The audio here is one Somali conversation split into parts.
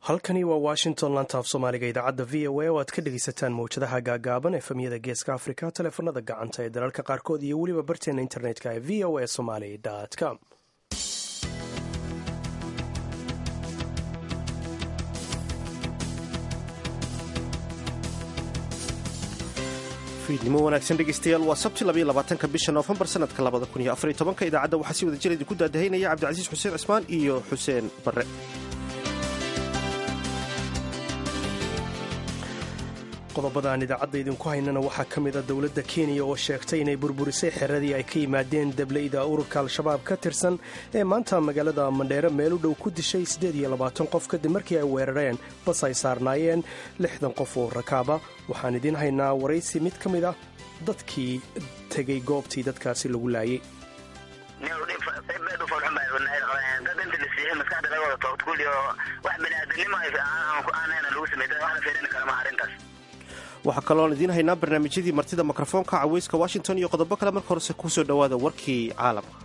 halkani waa washington lantaaf soomaaliga idaacadda v o a oo aad ka dhegaysataan mawjadaha gaagaaban efemyada geeska afrika taleefanada gacanta ee dalalka qaarkood iyo weliba barteena internetka ee v o a somaly com fiidnimo wanaagsan dhegeystayaal waa sabti labaatanka bisha noofembar sanadka labada kun iyo afariy tobanka idaacadda waxaa si wada jir idinku daadahaynaya cabdicasiis xuseen cismaan iyo xuseen barre qodobada aan idaacadda idinku haynana waxaa ka mid a dowladda kenya oo sheegtay inay burburisay xeradii ay ka yimaadeen dableyda ururka al-shabaab ka tirsan ee maanta magaalada mandheere meel u dhow ku dishay qof kadib markii ay weerareen bas ay saarnaayeen lixdan qof oo rakaaba waxaan idiin haynaa waraysi mid ka mid ah dadkii tegay goobtii dadkaasi lagu laayay waxaa kalooan idiin haynaa barnaamijyadii martida mikrofoonka caweyska washington iyo qodobo kale marka horese kusoo dhowaada warkii caalamka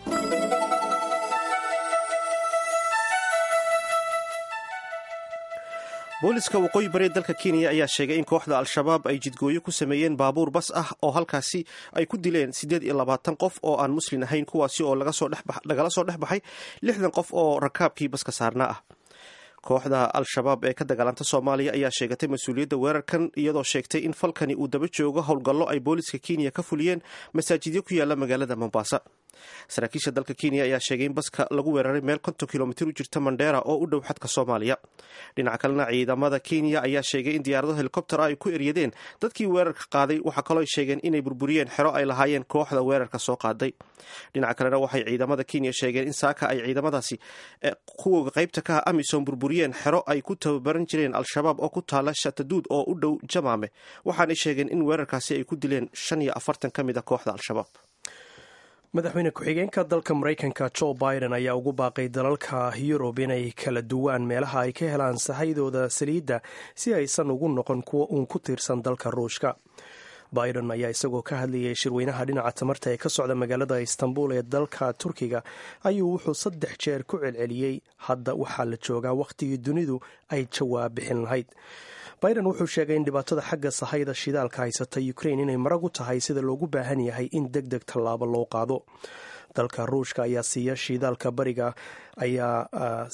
booliska waqooyi bari dalka kenya ayaa sheegay in kooxda al-shabaab ay jidgooyo ku sameeyeen baabuur bas ah oo halkaasi ay ku dileen siddeed iyo labaatan qof oo aan muslin ahayn kuwaasi oo lagala soo dhex baxay lixdan qof oo rakaabkii baska saarnaa ah kooxda al-shabaab ee ka dagaalanta soomaaliya ayaa sheegatay mas-uuliyadda weerarkan iyadoo sheegtay in falkani uu daba joogo howlgallo ay booliska kenya ka fuliyeen masaajidyo ku yaala magaalada mombasa saraakiisha dalka kenya ayaa sheegay in baska lagu weeraray meel konton kilomitir u jirta mandheera oo u dhow xadka soomaaliya dhinaca kalena ciidamada kenya ayaa sheegay in diyaarado helikobter ah ay ku eryadeen dadkii weerarka qaaday waxaa kaloo ay sheegeen inay burburiyeen xero ay lahaayeen kooxda weerarka soo qaaday dhinaca kalena waxay ciidamada kenya sheegeen in saaka ay ciidamadaasi kuwa qaybta ka ah amisom burburiyeen xero ay ku tababaran jireen al-shabaab oo ku taala shataduud oo u dhow jamaame waxaanay sheegeen in weerarkaasi ay ku dileen shan iyo afartan ka mid a kooxda al-shabaab madaxweyne ku-xigeenka dalka maraykanka jo biden ayaa ugu baaqay dalalka yurub inay kala duwaan meelaha ay ka helaan sahayadooda saliidda si aysan ugu noqon kuwa uun ku tiirsan dalka ruushka biden ayaa isagoo ka hadlayay shirweynaha dhinaca tamarta ee ka socda magaalada istanbul ee dalka turkiga ayuu wuxuu saddex jeer ku celceliyey hadda waxaa la joogaa wakhtigii dunidu ay jawaab bixin lahayd biden wuxuu sheegay in dhibaatada xagga sahayda shidaalka haysata ukrain inay marag u tahay sida loogu baahan yahay in deg deg tallaabo loo qaado dalka ruushka ayaa siiya shidaalka bariga ayaa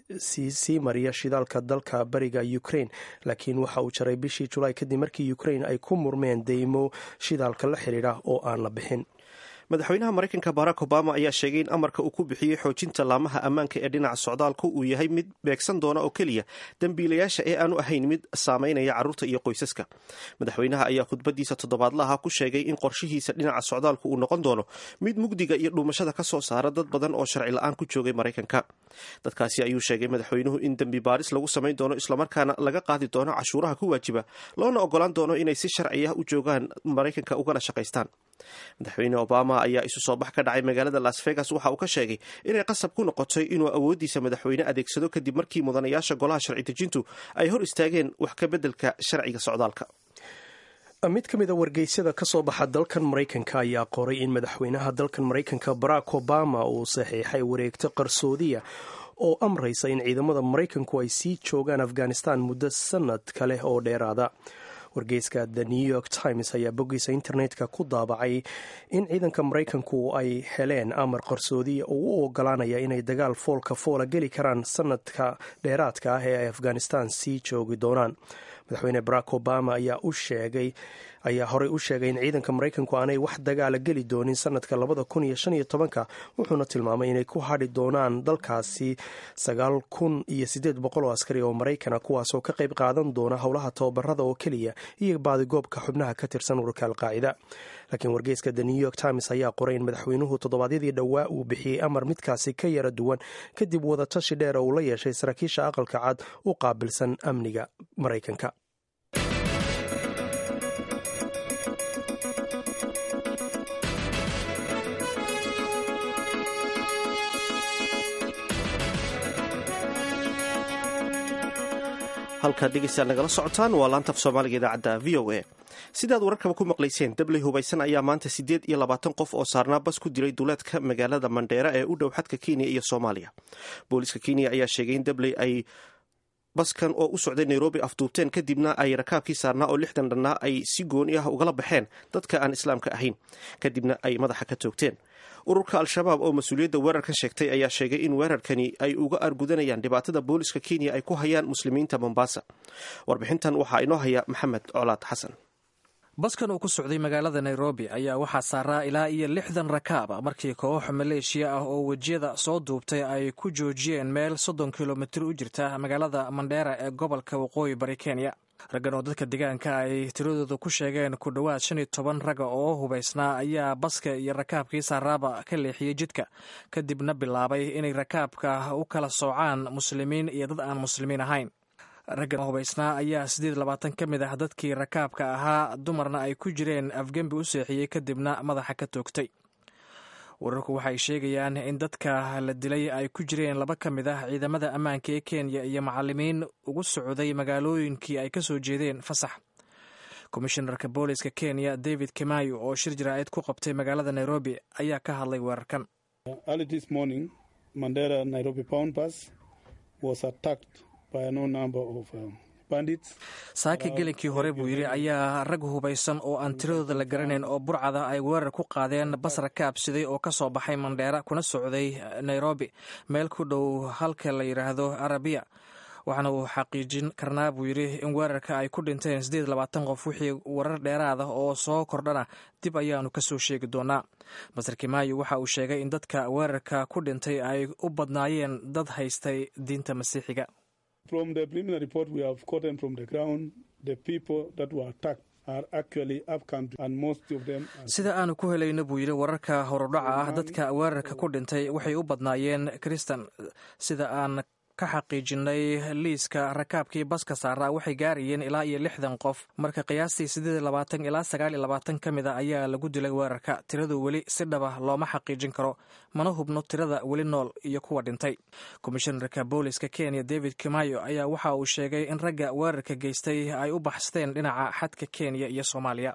sii mariya shidaalka dalka bariga ukrain laakiin waxa uu jaray bishii julaay kadib markii ukrain ay ku murmeen deymo shidaalka la xidhiidha oo aan la bixin madaxweynaha maraykanka barack obama ayaa sheegay in amarka uu ku bixiyey xoojinta laamaha ammaanka ee dhinaca socdaalka uu yahay mid beegsan doona oo keliya dembiilayaasha ee aanu ahayn mid saameynaya carruurta iyo qoysaska madaxweynaha ayaa khudbadiisa toddobaadlaha ku sheegay in qorshihiisa dhinaca socdaalku uu noqon doono mid mugdiga iyo dhuumashada ka soo saara dad badan oo sharci la-aan ku joogay maraykanka dadkaasi ayuu sheegay madaxweynuhu in dembi baaris lagu samayn doono islamarkaana laga qaadi doono cashuuraha ku waajiba loona ogolaan doono inay si sharci ah u joogaan maraykanka ugana shaqaystaan madaxweyne obama ayaa isu soo bax ka dhacay magaalada las vegas waxa uu ka sheegay inay qasab ku noqotay inuu awooddiisa madaxweyne adeegsado kadib markii mudanayaasha golaha sharci dejintu ay hor istaageen wax ka beddelka sharciga socdaalka mid ka mid a wargeysyada ka soo baxa dalkan maraykanka ayaa qoray in madaxweynaha dalkan maraykanka barack obama uu saxiixay wareegto qarsoodiya oo amraysa in ciidamada maraykanku ay sii joogaan afghanistan muddo sanad kale oo dheeraada wargeyska the new york times ayaa boggiisa internetka ku daabacay in ciidanka maraykanku ay heleen amar qarsoodiya oo u ogolaanaya inay dagaal foolka foola geli karaan sanadka dheeraadka ah ee ay afghanistan sii joogi doonaan madaxweyne barack obama ayaa u sheegay ayaa horey u sheegay in ciidanka maraykanku aanay wax dagaala geli doonin sanadka labada kun iyo shan iyo tobanka wuxuuna tilmaamay inay ku hadhi doonaan dalkaasi sagaal kun iyo siddeed boqol oo askari oo maraykana kuwaasoo ka qayb qaadan doona howlaha tababarada oo keliya iyo baadigoobka xubnaha ka tirsan ururka alqaacida laakiin wargeyska the new york times ayaa qoray in madaxweynuhu toddobaadyadii dhowaa uu bixiyey amar midkaasi ka yara duwan kadib wadatashi dheer uu la yeeshay saraakiisha aqalka cad u qaabilsan amniga maraykanka halkaad dhegeystayaal nagala socotaan waa laanta af soomaaliga idaacadda v o a sidaad wararkaba ku maqlayseen dabley hubaysan ayaa maanta siddeed iyo labaatan qof oo saarnaa bas ku dilay duleedka magaalada mandheera ee u dhow xadka kenya iyo soomaaliya booliiska kenya ayaa sheegay in dabley ay baskan oo u socday nairobi afduubteen kadibna ay rakaabkii saarnaa oo lixdan dhannaa ay si gooni ah ugala baxeen dadka aan islaamka ahayn kadibna ay madaxa ka toogteen ururka al-shabaab oo mas-uuliyadda weerarkan sheegtay ayaa sheegay in weerarkani ay uga argudanayaan dhibaatada booliska kenya ay ku hayaan muslimiinta mombasa warbixintan waxaa inoo haya maxamed colaad xasan baskan uu ku socday magaalada nairobi ayaa waxaa saaraa ilaa iyo lixdan rakaab markii koox maleeshiya ah oo wejiyada soo duubtay ay ku joojiyeen meel soddon kilomitir u jirta magaalada mandheera ee gobolka waqooyi bari kenya raggan oo dadka deegaanka ay tiradooda ku sheegeen ku dhowaad shan iyo toban ragga oo hubaysnaa ayaa baska iyo rakaabkii saaraaba ka leexiyey jidka kadibna bilaabay inay rakaabka u kala soocaan muslimiin iyo dad aan muslimiin ahayn raggan hubaysnaa ayaa siddeed labaatan ka mid ah dadkii rakaabka ahaa dumarna ay ku jireen afgembi u seexiyey kadibna madaxa ka toogtay wararku waxay sheegayaan in dadka la dilay ay ku jireen laba ka mid ah ciidamada ammaanka ee kenya iyo macalimiin ugu socday magaalooyinkii ay ka soo jeedeen fasax komishinarka booliska kenya david kimayo oo shir jaraa'id ku qabtay magaalada nairobi ayaa ka hadlay weerarkan saaka gelinkii hore buu yidhi ayaa rag hubaysan oo aan tiradooda la garanayn oo burcada ay weerar ku qaadeen bas rakaab siday oo ka soo baxay mandheera kuna socday nairobi meel ku dhow halka la yidhaahdo arabiya waxaana uu xaqiijin karnaa buu yidhi in weerarka ay ku dhinteen siddeed labaatan qof wixii warar dheeraada oo soo kordhana dib ayaanu ka soo sheegi doonaa masar kimaayo waxa uu sheegay in dadka weerarka ku dhintay ay u badnaayeen dad haystay diinta masiixiga From the preliminary report we have gotten from the ground, the people that were attacked are actually upcountry and most of them are... sida aanu ku helayno buu yidhi wararka horudhaca ah dadka weerarka ku dhintay waxay u badnaayeen kristan sida aan ka xaqiijinay liiska rakaabkii baska saaraa waxay gaarayeen ilaa iyo lixdan qof marka qiyaastii siddeed labaatan ilaa sagaal iyo labaatan ka mid a ayaa lagu dilay weerarka tiradu weli si dhaba looma xaqiijin karo mana hubno tirada weli nool iyo kuwa dhintay komishinarka booliska kenya david kimayo ayaa waxa uu sheegay in ragga weerarka geystay ay u baxsteen dhinaca xadka kenya iyo soomaaliya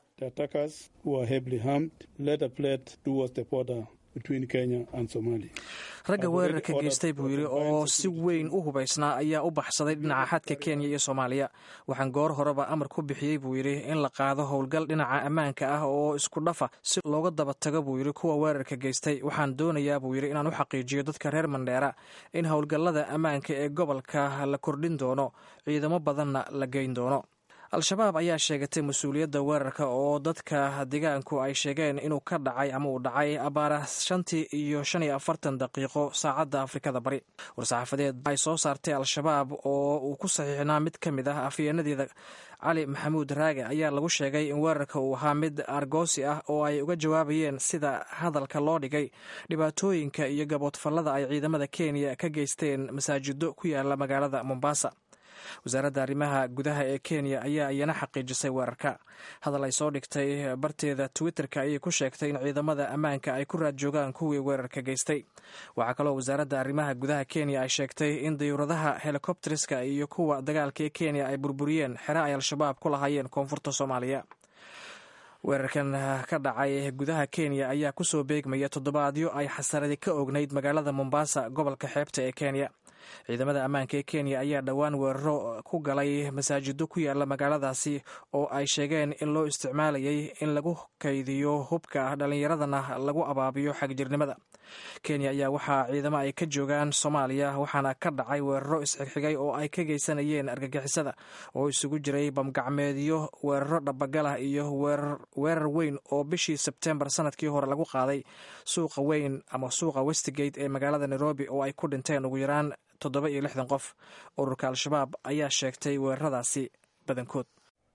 ragga weerarka geystay buu yidhi oo si weyn u hubaysnaa ayaa u baxsaday dhinaca xadka kenya iyo soomaaliya waxaan goor horeba amar ku bixiyey buu yidhi in la qaado howlgal dhinaca ammaanka ah oo isku dhafa si looga daba tago buu yidhi kuwa weerarka geystay waxaan doonayaa buu yidhi inaan u xaqiijiyo dadka reer mandheera in howlgallada ammaanka ee gobolka la kordhin doono ciidamo badanna la geyn doono al-shabaab ayaa sheegatay mas-uuliyadda weerarka oo dadka deegaanku ay sheegeen inuu ka dhacay ama uu dhacay abaara shantii iyo shan iyo afartan daqiiqo saacadda afrikada bari war-saxaafadeed ay soo saartay al-shabaab oo uu ku saxiixnaa mid ka mid ah afyeenadeeda cali maxamuud raage ayaa lagu sheegay in weerarka uu ahaa mid argoosi ah oo ay uga jawaabayeen sida hadalka loo dhigay dhibaatooyinka iyo gaboodfallada ay ciidamada kenya ka geysteen masaajido ku yaala magaalada mombasa wasaaradda arrimaha gudaha ee kenya ayaa iyana xaqiijisay weerarka hadal ay soo dhigtay barteeda twitterka ayay ku sheegtay in ciidamada ammaanka ay ku raad joogaan kuwii weerarka geystay waxaa kaloo wasaaradda arrimaha gudaha kenya ay sheegtay in dayuuradaha helikobteriska iyo kuwa dagaalka ee kenya ay burburiyeen xere ay al-shabaab ku lahaayeen koonfurta soomaaliya weerarkan ka dhacay gudaha kenya ayaa kusoo beegmaya toddobaadyo ay xasaradi ka ognayd magaalada mombasa gobolka xeebta ee kenya ciidamada ammaanka ee kenya ayaa dhowaan weeraro ku galay masaajido ku yaala magaaladaasi oo ay sheegeen in loo isticmaalayay in lagu kaydiyo hubka dhallinyaradana lagu abaabiyo xagjirnimada kenya ayaa waxaa ciidamo ay ka joogaan soomaaliya waxaana ka dhacay weeraro isxigxigay oo ay ka geysanayeen argagixisada oo isugu jiray bamgacmeedyo weeraro dhabagalah iyo weerar weyn oo bishii sebtembar sanadkii hore lagu qaaday suuqa weyn ama suuqa westgate ee magaalada nairobi oo ay ku dhinteen ugu yaraan toddoba iyo lixdan qof ururka al-shabaab ayaa sheegtay weeraradaasi badankood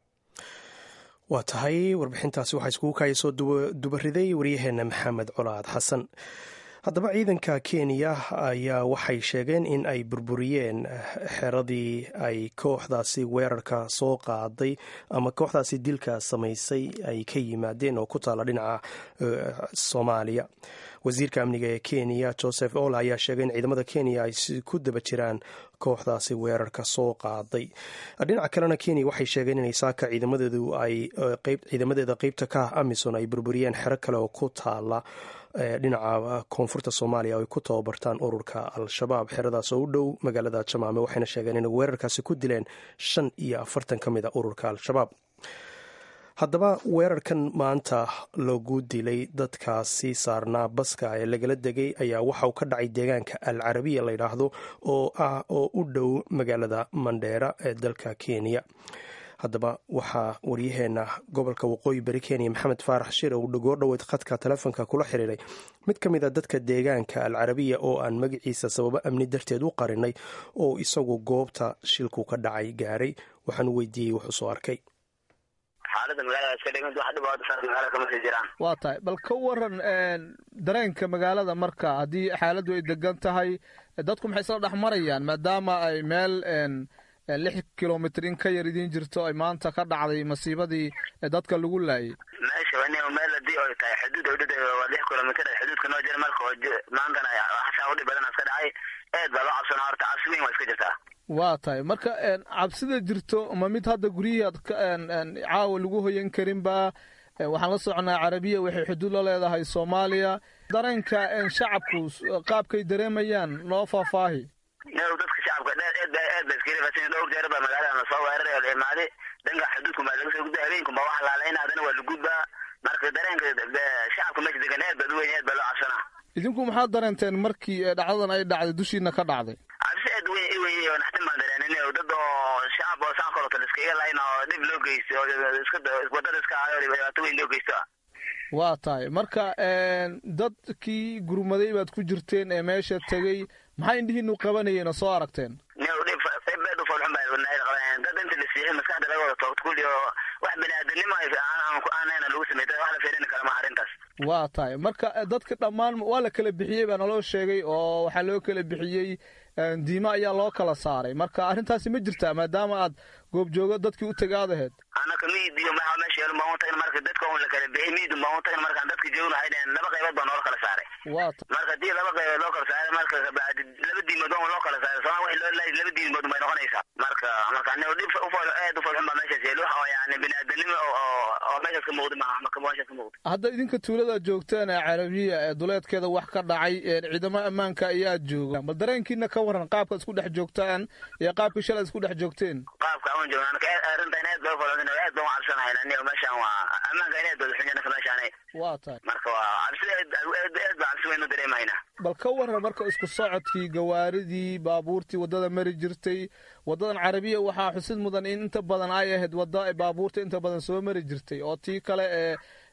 waa tahay warbixintaasi waxaa iskugu kaaya soo dubariday waryaheena maxamed colaad xasan haddaba ciidanka kenya ayaa waxay sheegeen in ay burburiyeen xeradii ay kooxdaasi weerarka soo qaaday ama kooxdaasi dilka samaysay ay ka yimaadeen oo ku taala dhinaca soomaaliya wasiirka amniga ee kenya joseph ola ayaa sheegay in ciidamada kenya ay ku daba jiraan kooxdaasi weerarka soo qaaday dhinaca kalena kenya waxay sheegeen inay saaka ciidamadeedu ay ciidamadeeda qeybta ka ah amison ay burburiyeen xero kale oo ku taala dhinaca koonfurta soomaaliya ay ku tababartaan ururka al-shabaab xeradaas oo u dhow magaalada jamaame waxayna sheegeen inay weerarkaasi ku dileen shan iyo afartan ka mid a ururka al-shabaab haddaba weerarkan maanta lagu dilay dadkaasi saarnaa baska ee lagala degay ayaa waxa uu ka dhacay deegaanka al carabiya la yidhaahdo oo ah oo u dhow magaalada mandheera ee dalka kenya haddaba waxaa waryaheena gobolka waqooyi bari kenya maxamed faarax shire uu dhagoo dhoweyd khadka telefoonka kula xiriiray mid ka mid a dadka deegaanka al carabiya oo aan magaciisa sababo amni darteed u qarinay oo isagu goobta shilku ka dhacay gaaray waxaanu weydiiyey wuxuu soo arkay xaalada magaalada iska dhigant wax dhibaato saas magaalada kama sii jiraan waa tahay bal ka waran dareenka magaalada marka haddii xaaladdu ay degan tahay dadku maxay isla dhex marayaan maadaama ay meel lix kilomitr in ka yar idiin jirto ay maanta ka dhacday masiibadii dadka lagu laayay meesha meel hadii ay tahay xuduud udhada waa lix kilomitr xuduudka noo jira marka maantana xasaa udhib badan iska dhacay eed baa loo cabsana horta cabsi weyn waa iska jirtaa waa tahay marka cabsida jirto ma mid hadda guryihii ad caawa lagu hoyan karinba waxaan la soconaa carabiya waxay xuduud la leedahay soomaaliya dareenka shacabku qaabkay dareemayaan noo faahfaahi dadka shacabka eed eed ba iskarifasan dhowr jeer baa magaalada lasoo weeraray oo la imaaday dhanka xuduudku baa laga soo gudbay habeenku baa wax laalayna haddana waa lagudbaa marka dareenka shacabka meesha degan eed baa weyn eed baa loo cabsanaa idinku maxaad dareenteen markii dhacdadan ay dhacday dushiina ka dhacday cabsi aad weyn i weyn oo naxtin baan dareenin oo dad oo shacab oo saan kaloto iskaga layn oo dhib loo geysto oo iska wadada iska ahayo dhibaato weyn loo geysto ah waa tahay marka dadkii gurmaday baad ku jirteen ee meesha tegey maxay indhihiinu qabanayeen oo soo aragteen dhib ufolxun baa qabanayeen dad inta la siiyey maskaxda laga wada toogto kulli oo wax bani-aadanimo aanayna lagu sameey wax la fiirin kara maha arrintaas waa tahay marka dadka dhammaan waa la kala bixiyey baa naloo sheegay oo waxaa loo kala bixiyey diimo ayaa loo kala saaray marka arrintaasi ma jirtaa maadaama aad goobjoogo dadkii u tagaad aheyd anaka miid iyo maxaa meesha yeelun baan u tagna marka dadka un la kala bixiyey miidun baan u tagna markaan dadka joogna waxay dhaheen laba qaybood baa noola kala saaray waa ta marka hadii laba qaybood loo kala saaray marka kabacdi laba diimood on loo kala saaray sooma wixii loo laayay laba diimood bay noqonaysaa marka marka anigo dhib ufol aad u folxun baa meeshaas yeeli wax oo yani bini-aadanimo oo oo meeshaas ka muuqdi maaha marka meeshaas ka muuqdi hadda idinka tuulada joogtaan ee carabiya ee duleedkeeda wax ka dhacay ciidamo ammaanka ayaa jooga bal dareenkiina ka waran qaabka isku dhex joogtaan iyo qaabkii shalay isku dhex joogteen qaabka aan joogna anaka arrintan aad baa ufalxun aad baan u cabsanahayn anigo meeshaan waa ammaanka aad baa xun anaka meeshaan waa tahay marka waa cabsi aad aad baa cabsi weyn u dareemayna bal ka waran marka isku socodkii gawaaridii baabuurtii waddada mari jirtay waddadan carabiya waxaa xusid mudan in inta badan ay ahayd wadda baabuurta inta badan soo mari jirtay oo tii kale ee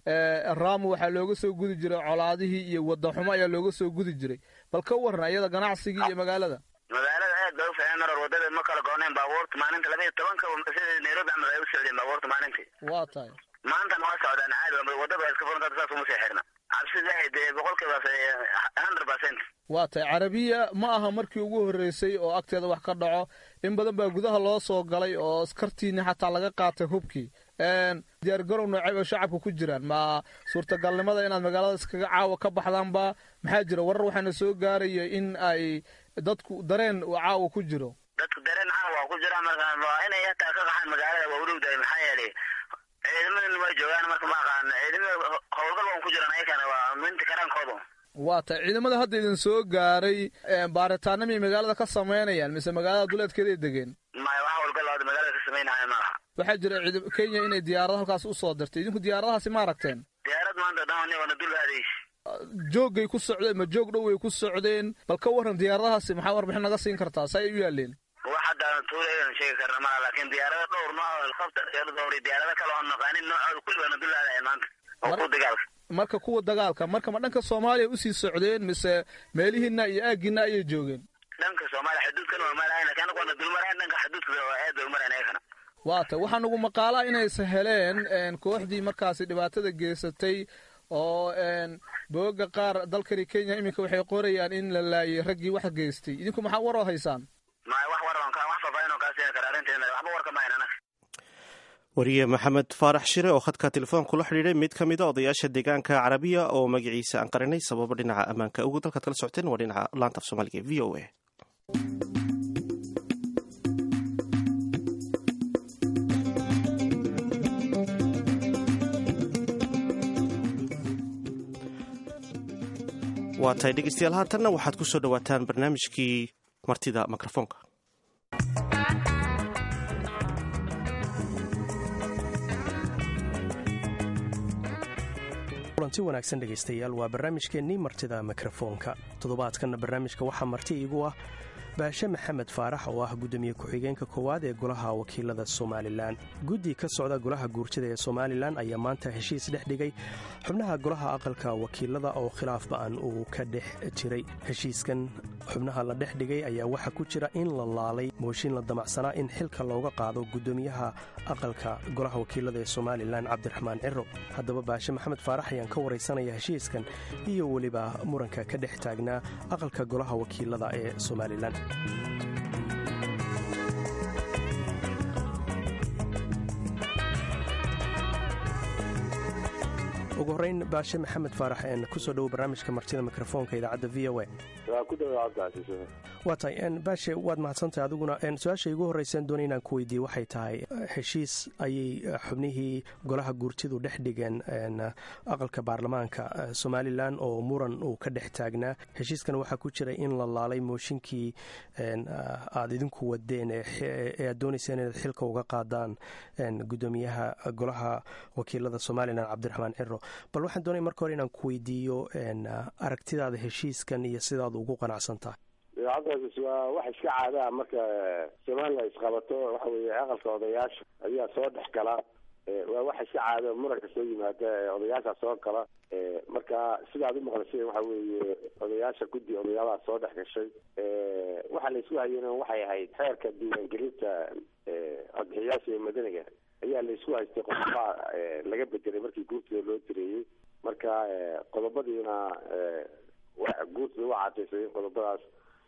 raamu waxaa looga soo gudi jiray colaadihii iyo wadda xumo ayaa looga soo gudi jiray bal ka waran ayada ganacsigii iyo magaalada magaalada aad bay u fiiceen mar wadada ma kala gooneen baabuurta maalinta laba iyo tobanka sida nairobi camal ay u socdeen baabuurta maalintii waa tahay maantan waa socdaan caadi wadada waa iska furanta saas uma sii xirna cabsida ahayd boqolkiiba hundred percent waa tahay carabiya ma aha markii ugu horreysay oo agteeda wax ka dhaco in badan baa gudaha loo soo galay oo askartiini xataa laga qaatay hubkii diyaar garow noocay bay shacabka ku jiraan ma suurtagalnimada inaad magaalada iskaga caawa ka baxdaanba maxaa jira warar waxaana soo gaaraya in ay dadku dareen caawa ku jiro dadku dareen caawa waa ku jira marka waa inay hataa ka qaxaan magaalada waa udhowdahay maxaa yeelay ciidamadan way joogaan marka ma aqaan ciidamada howlgal waan ku jiran ayakana waa minta karaankooda waa tahay ciidamada hadda idin soo gaaray baaritaana miyay magaalada ka samaynayaan mise magaalada duleedkeeday degeen maya wax howlgal hadda magaalada ka samaynaya ma laha waxaa jira ciidam kenya inay diyaarado halkaas usoo dirtay idinku diyaaradahaasi ma aragteen diyaarad maanta dhan wana dul aadays joogay ku socdeen ma joog dhow way ku socdeen bal ka waran diyaaradahaasi maxaa warbixin naga siin kartaa sa ay u yaaleen wax hadda tuulaydan sheegi karna malaha laakiin diyaarado dhowr nooc helicopter iyo dhowr diyaarado kale oo naqaanin noocooda kulli wana dul aadaya maanta oo ku dagaalka marka kuwa dagaalka marka ma dhanka soomaaliya usii socdeen mise meelihiina iyo aagiina ayay joogeen dhanka soomaaliya xuduudkan waa marahayn lakin anagu wana dul marahayn dhanka xuduudka aad bay u marahayn ayakana waa tay waxaa nagu maqaalaa inaysa heleen kooxdii markaasi dhibaatada geysatay oo booga qaar dalkani kenya iminka waxay qorayaan in la laayay raggii wax geystay idinku maxaa waroo haysaan maya wax war wax faafaahin oo kaa siini kara arrinteena waxba warka mahayn anaga wariye maxamed faarax shire oo khadka telefoonku la xidhiidhay mid ka mid a odayaasha deegaanka carabiya oo magaciisa aan qarinay sababo dhinaca ammaanka ugu dalkaad kala socoteen waa dhinaca laanta af soomaaliga v o a waa tahay dhegeystayaal haatanna waxaad ku soo dhowaataan barnaamijkii martida mikrofoonka kulanti wanaagsan dhegaystayaal waa barnaamijkeennii martida mikrofoonka toddobaadkanna barnaamijka waxaa marti iigu ah baashe maxamed faarax oo ah gudoomiye ku-xigeenka koowaad ee golaha wakiilada somalilan guddi ka socda golaha guurtida ee somalilan ayaa maanta heshiis dhex dhigay xubnaha golaha aqalka wakiilada oo khilaaf ba'an uu ka dhex jiray heshiiskan xubnaha la dhex dhigay ayaa waxaa ku jira in la laalay mooshin la damacsanaa in xilka looga qaado gudoomiyaha aqalka golaha wakiilada ee somalilan cabdiraxmaan ciro haddaba baashe maxamed faarax ayaan ka waraysanaya heshiiskan iyo weliba muranka ka dhex taagnaa aqalka golaha wakiilada ee somalilan ugu horeyn baashe maxamed faarax een kusoo dhowo barnaamijka martida mikrofoonka idaacadda v o a waa tahay baashe waad mahadsantahay adiguna su-aasha igu horreysaan doonay inaan ku weydiiye waxay tahay heshiis ayay xubnihii golaha guurtidu dhex dhigeen aqalka baarlamaanka somalilan oo muran uu ka dhex taagnaa heshiiskan waxaa ku jiray in la laalay mooshinkii aad idinku wadeen ee aad doonayseen inaad xilka uga qaadaan gudoomiyaha golaha wakiilada somalilan cabdiraxmaan ciro bal waxaan doonaya marka hore inaan ku weydiiyo aragtidaada heshiiskan iyo sidaad ugu qanacsan tahay cabdicasiis waa wax iska caadaa marka somalilan isqabato waxa weeye aqalka odayaasha ayaa soo dhex gala waa wax iska caada muranka soo yimaada odayaasha soo gala marka sidaad umaqlaseen waxa weeye odayaasha guddi odayaalaha soo dhex gashay waxa la isku hayana waxay ahayd xeerka diiwaangelinta codbixiyaasha ee madaniga ayaa la isku haystay qodobaa laga bedelay markii guurtida loo direeyey marka qodobadiina guurtida waa cadaysay in qodobadaas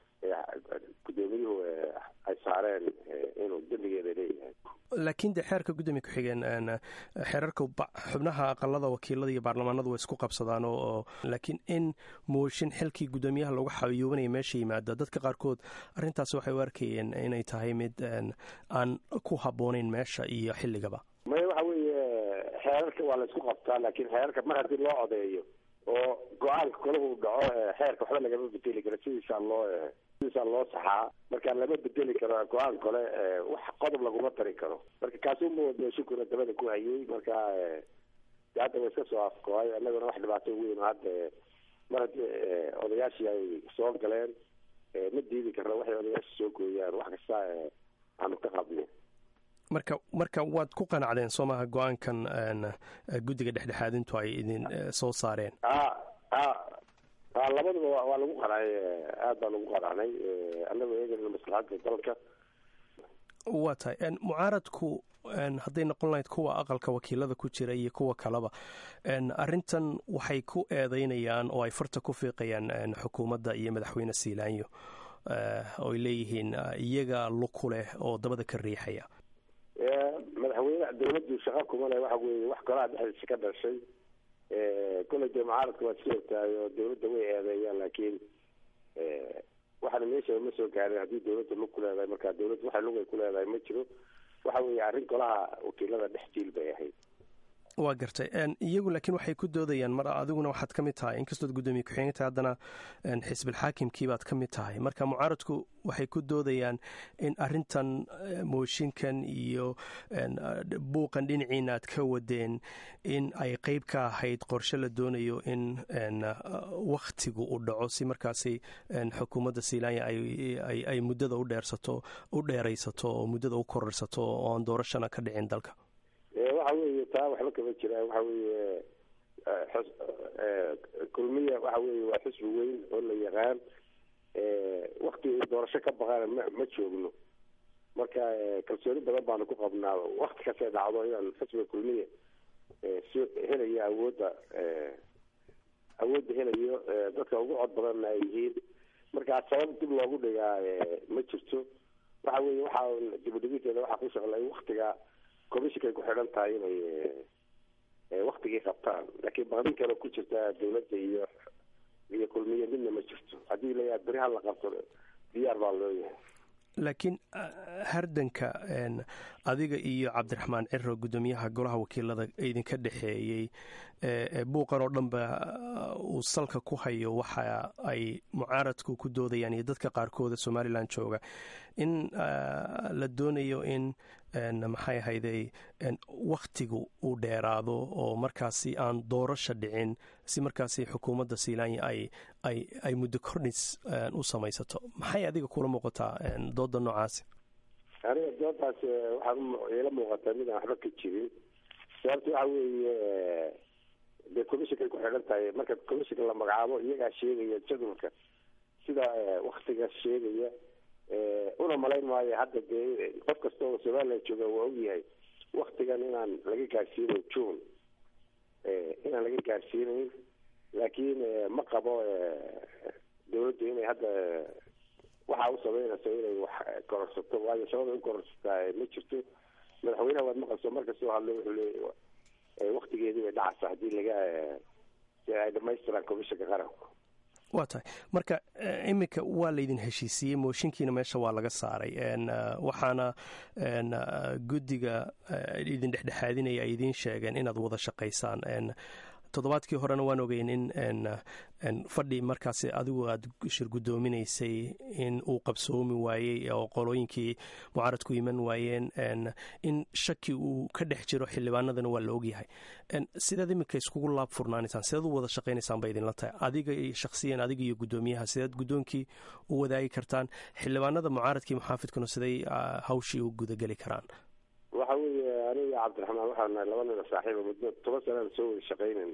gudoomiyuhu ay saareen inuu dembigeeda leeyahay laakiin dee xeerka gudoomiye ku-xigeen xeerarka xubnaha aqalada wakiilada iyo baarlamaanadu way isku qabsadaan oo laakiin in mooshin xilkii guddoomiyaha lagu xayuubanaya meesha yimaada dadka qaarkood arrintaas waxay u arkayeen inay tahay mid aan ku habboonayn meesha iyo xilligaba maya waxa weeye xeerarka waa la isku qabtaa laakiin xeerarka mar haddii loo codeeyo oo go-aanka kolahu dhaco xeerka waxba lagama bedeli karo sidiisaa loo sidiisaa loo saxaa marka lama bedeli karo go-aan kale wax qodob laguma tari karo marka kaasuma mooshinkuna dabada ku hayay marka de hadda wa iska soo afkoay annaguna wax dhibaato weyn hadda mar haddii odayaashii ay soo galeen ma diidi karno waxay odayaasha soo gooyaan wax kasta aanu ka qabni marka marka waad ku qanacdeen soo maha go-aankan guddiga dhexdhexaadintu ay idin soo saareen a a a labaduba waa lagu qanacay aad baa lagu qanacnay annago eegana maslaxadda dalka waa tahay mucaaradku hadday noqon lahayd kuwa aqalka wakiilada ku jira iyo kuwa kaleba arrintan waxay ku eedeynayaan oo ay farta ku fiiqayaan xukuumadda iyo madaxweyne siilaanyo ooy leeyihiin iyaga luku leh oo dabada ka riixaya madaxweyne dawladdu shaqa kuma leh waxa weeye wax golaha dhexdiisa ka dhashay kolley dee mucaaradka waa iska ogtahay oo dawladda way eedeeyaan laakiin waxaana meesha ma soo gaarin haddii dawladda lug ku leedahay marka dawladda waxa lug ay ku leedahay ma jiro waxa weeye arrin golaha wakiilada dhex jiil bay ahayd waa gartay iyagu laakiin waxay ku doodayaan mar adiguna waxaad ka mid tahay inkastood guddoomiye ku-xigeen tahay haddana xisbilxaakimkii baad ka mid tahay marka mucaaradku waxay ku doodayaan in arrintan mooshinkan iyo buuqan dhinaciina aad ka wadeen in ay qeyb ka ahayd qorshe la doonayo in wakhtigu u dhaco si markaasi xukuumadda siilaanya ay muddada u dheersato u dheeraysato oo muddada u kororsato oo aan doorashana ka dhicin dalka waxa weeye taa waxba kama jiraan waxa weeye kulmiya waxa weeye waa xisbi weyn oo la yaqaan wakti doorasho ka baqana ma ma joogno marka kalsooni badan baanu ku qabnaa wakti kastay dhacdo inaan xisbiga kulmiya so helayo awoodda awoodda helayo dadka ugu cod badanna ay yihiin marka sabab dib loogu dhigaa ma jirto waxa weeye waxaa dibudhigiteeda waxaa ku shaqlay waktiga commissionkay ku xidhan tahay inay waktigii qabtaan laakiin baqdin kale ku jirta dawladda iyo iyo kulmiye midna ma jirto haddii layaa beri ha la qabto diyaar baa loo yahay laakiin hardanka adiga iyo cabdiraxmaan ciro guddoomiyaha golaha wakiilada idinka dhexeeyey buuqan oo dhanba uu salka ku hayo waxa ay mucaaradku ku doodayaan iyo dadka qaarkooda somalilan jooga in la doonayo in maxay ahayday wakhtigu uu dheeraado oo markaasi aan doorasha dhicin si markaasi xukuumadda seilanya ay ay ay muddo kordhis u samaysato maxay adiga kula muuqataa dooda noocaasi aniga doodaas waxaa ila muuqataa mid aan waxba ka jirin sababta waxa weeye dee commissionkay ku xidhan tahay marka commissionka la magacaabo iyagaa sheegaya jadwalka sida waktiga sheegaya una malayn maayo hadda dee qof kasta oo somalilan jooga waa ogyahay waktigan inaan laga gaarsiinayn june inaan laga gaarsiinayn laakiin ma qabo dawladdu inay hadda waxaa u sameynayso inay wax kororsato waayo sabada u kororsataa ma jirto madaxweynaha waad maqalso marka soo hadlay wuxuu leey waktigeedii bay dhacaysa haddii laga si ay dhamaystiraan commissionka qaranku waa tahay marka iminka waa laydin heshiisiiyey mooshinkiina meesha waa laga saaray waxaana guddiga idin dhexdhexaadinaya ay idiin sheegeen inaad wada shaqaysaan toddobaadkii horena waan ogeyn in fadhi markaasi adigu aad shir guddoominaysay in uu qabsoomi waayey oo qolooyinkii mucaaradku iman waayeen in shaki uu ka dhex jiro xildhibaanadana waa la ogyahay sideed iminka iskugu laab furnaanaysaan sideed u wada shaqaynaysaan bay idinla tahay adiga shakhsiyan adiga iyo guddoomiyaha sideed guddoonkii u wadaagi kartaan xildhibaanada mucaaradkii muxaafidkuna siday hawshii u gudageli karaan waxa weeye aniga cabdiraxmaan waxaan nahay laba nina saaxiiba muddo toban sanaan soo wada shaqaynayn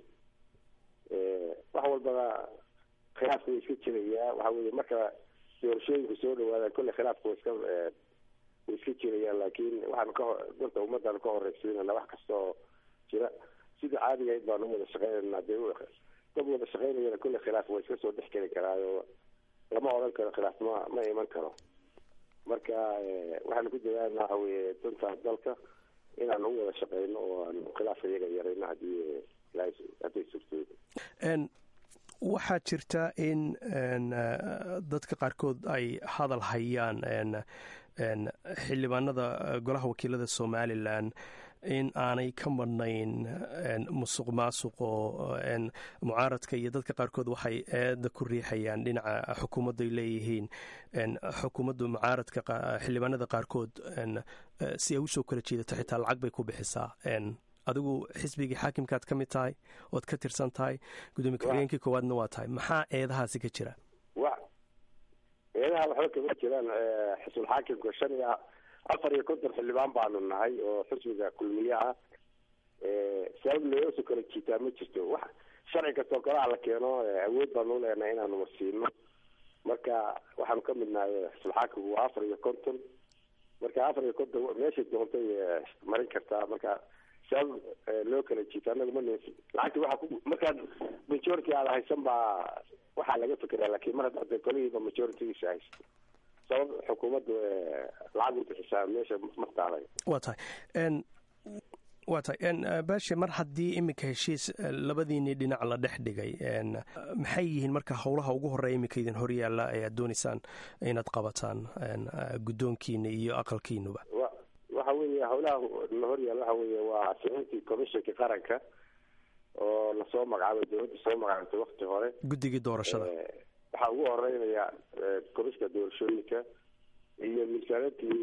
wax walbaba khilaafka way iska jirayaa waxa weye marka doorashooyinku soo dhawaadaan kolle khilaafka wa iska way iska jirayaan laakiin waxaan ka dalka ummadaan ka horeysiinana wax kasta oo jira sidii caadigahayd baan u wada shaqeynayna dee dad wada shaqeynayana kolle khilaaf waa iska soo dhex geli karaayo lama odhan karo khilaaf ma ma iman karo marka waxaanu ku dadaalna waxa weye danta dalka inaan u wada shaqeyno oo aan khilaafka iyaga yarayno hadii hadday suurtoodo waxaa jirta in dadka qaarkood ay hadal hayaan xildhibaanada golaha wakiilada somalilan in aanay ka madhnayn musuq maasuq oo mucaaradka iyo dadka qaarkood waxay eeda ku riixayaan dhinaca xukuumaddu ay leeyihiin xukuumaddu mucaaradka xildhibaanada qaarkood si ay usoo kala jeedato xitaa lacag bay ku bixisaa adigu xisbigii xaakimkaad ka mid tahay ood ka tirsan tahay gudoomiye ku-xigeenkii koowaadna waa tahay maxaa eedahaasi ka jira wa eedaha waxba kama jiraan xisbul xaakimka shan iyo afar iyo konton xildhibaan baanu nahay oo xisbiga kulmiye ah sabab loogasoo kala jiitaa ma jirto wax sharci kastoo kalaha la keeno awood baanu leenahay inaanu marsiino marka waxaanu ka mid nahay xisbul xaakimku waa afar iyo konton marka afar iyo konton meeshay doontay marin kartaa marka sabab loo kala jiito anaga ma lacagta waa ku markaad majority aada haysan baa waxaa laga fekeraa lakin mar haddaad kolihiiba majoritygiisa haysto sabab xukuumaddu lacag u bixisaa meesha martaalay waa tahay waa tahay baashe mar haddii iminka heshiis labadiinii dhinac la dhex dhigay maxay yihiin marka howlaha ugu horeeya iminka idin horyaalla ee aad dooneysaan inaad qabataan guddoonkiina iyo aqalkiinuba waxa weeye howlaha na horyaal waxa weeye waa sixintii commissionka qaranka oo lasoo magacaabay dawladda soo magacaabtay wakti hore guddigii doorashada waxaa ugu horeynaya komishinka doorashooyinka iyo miisaanadii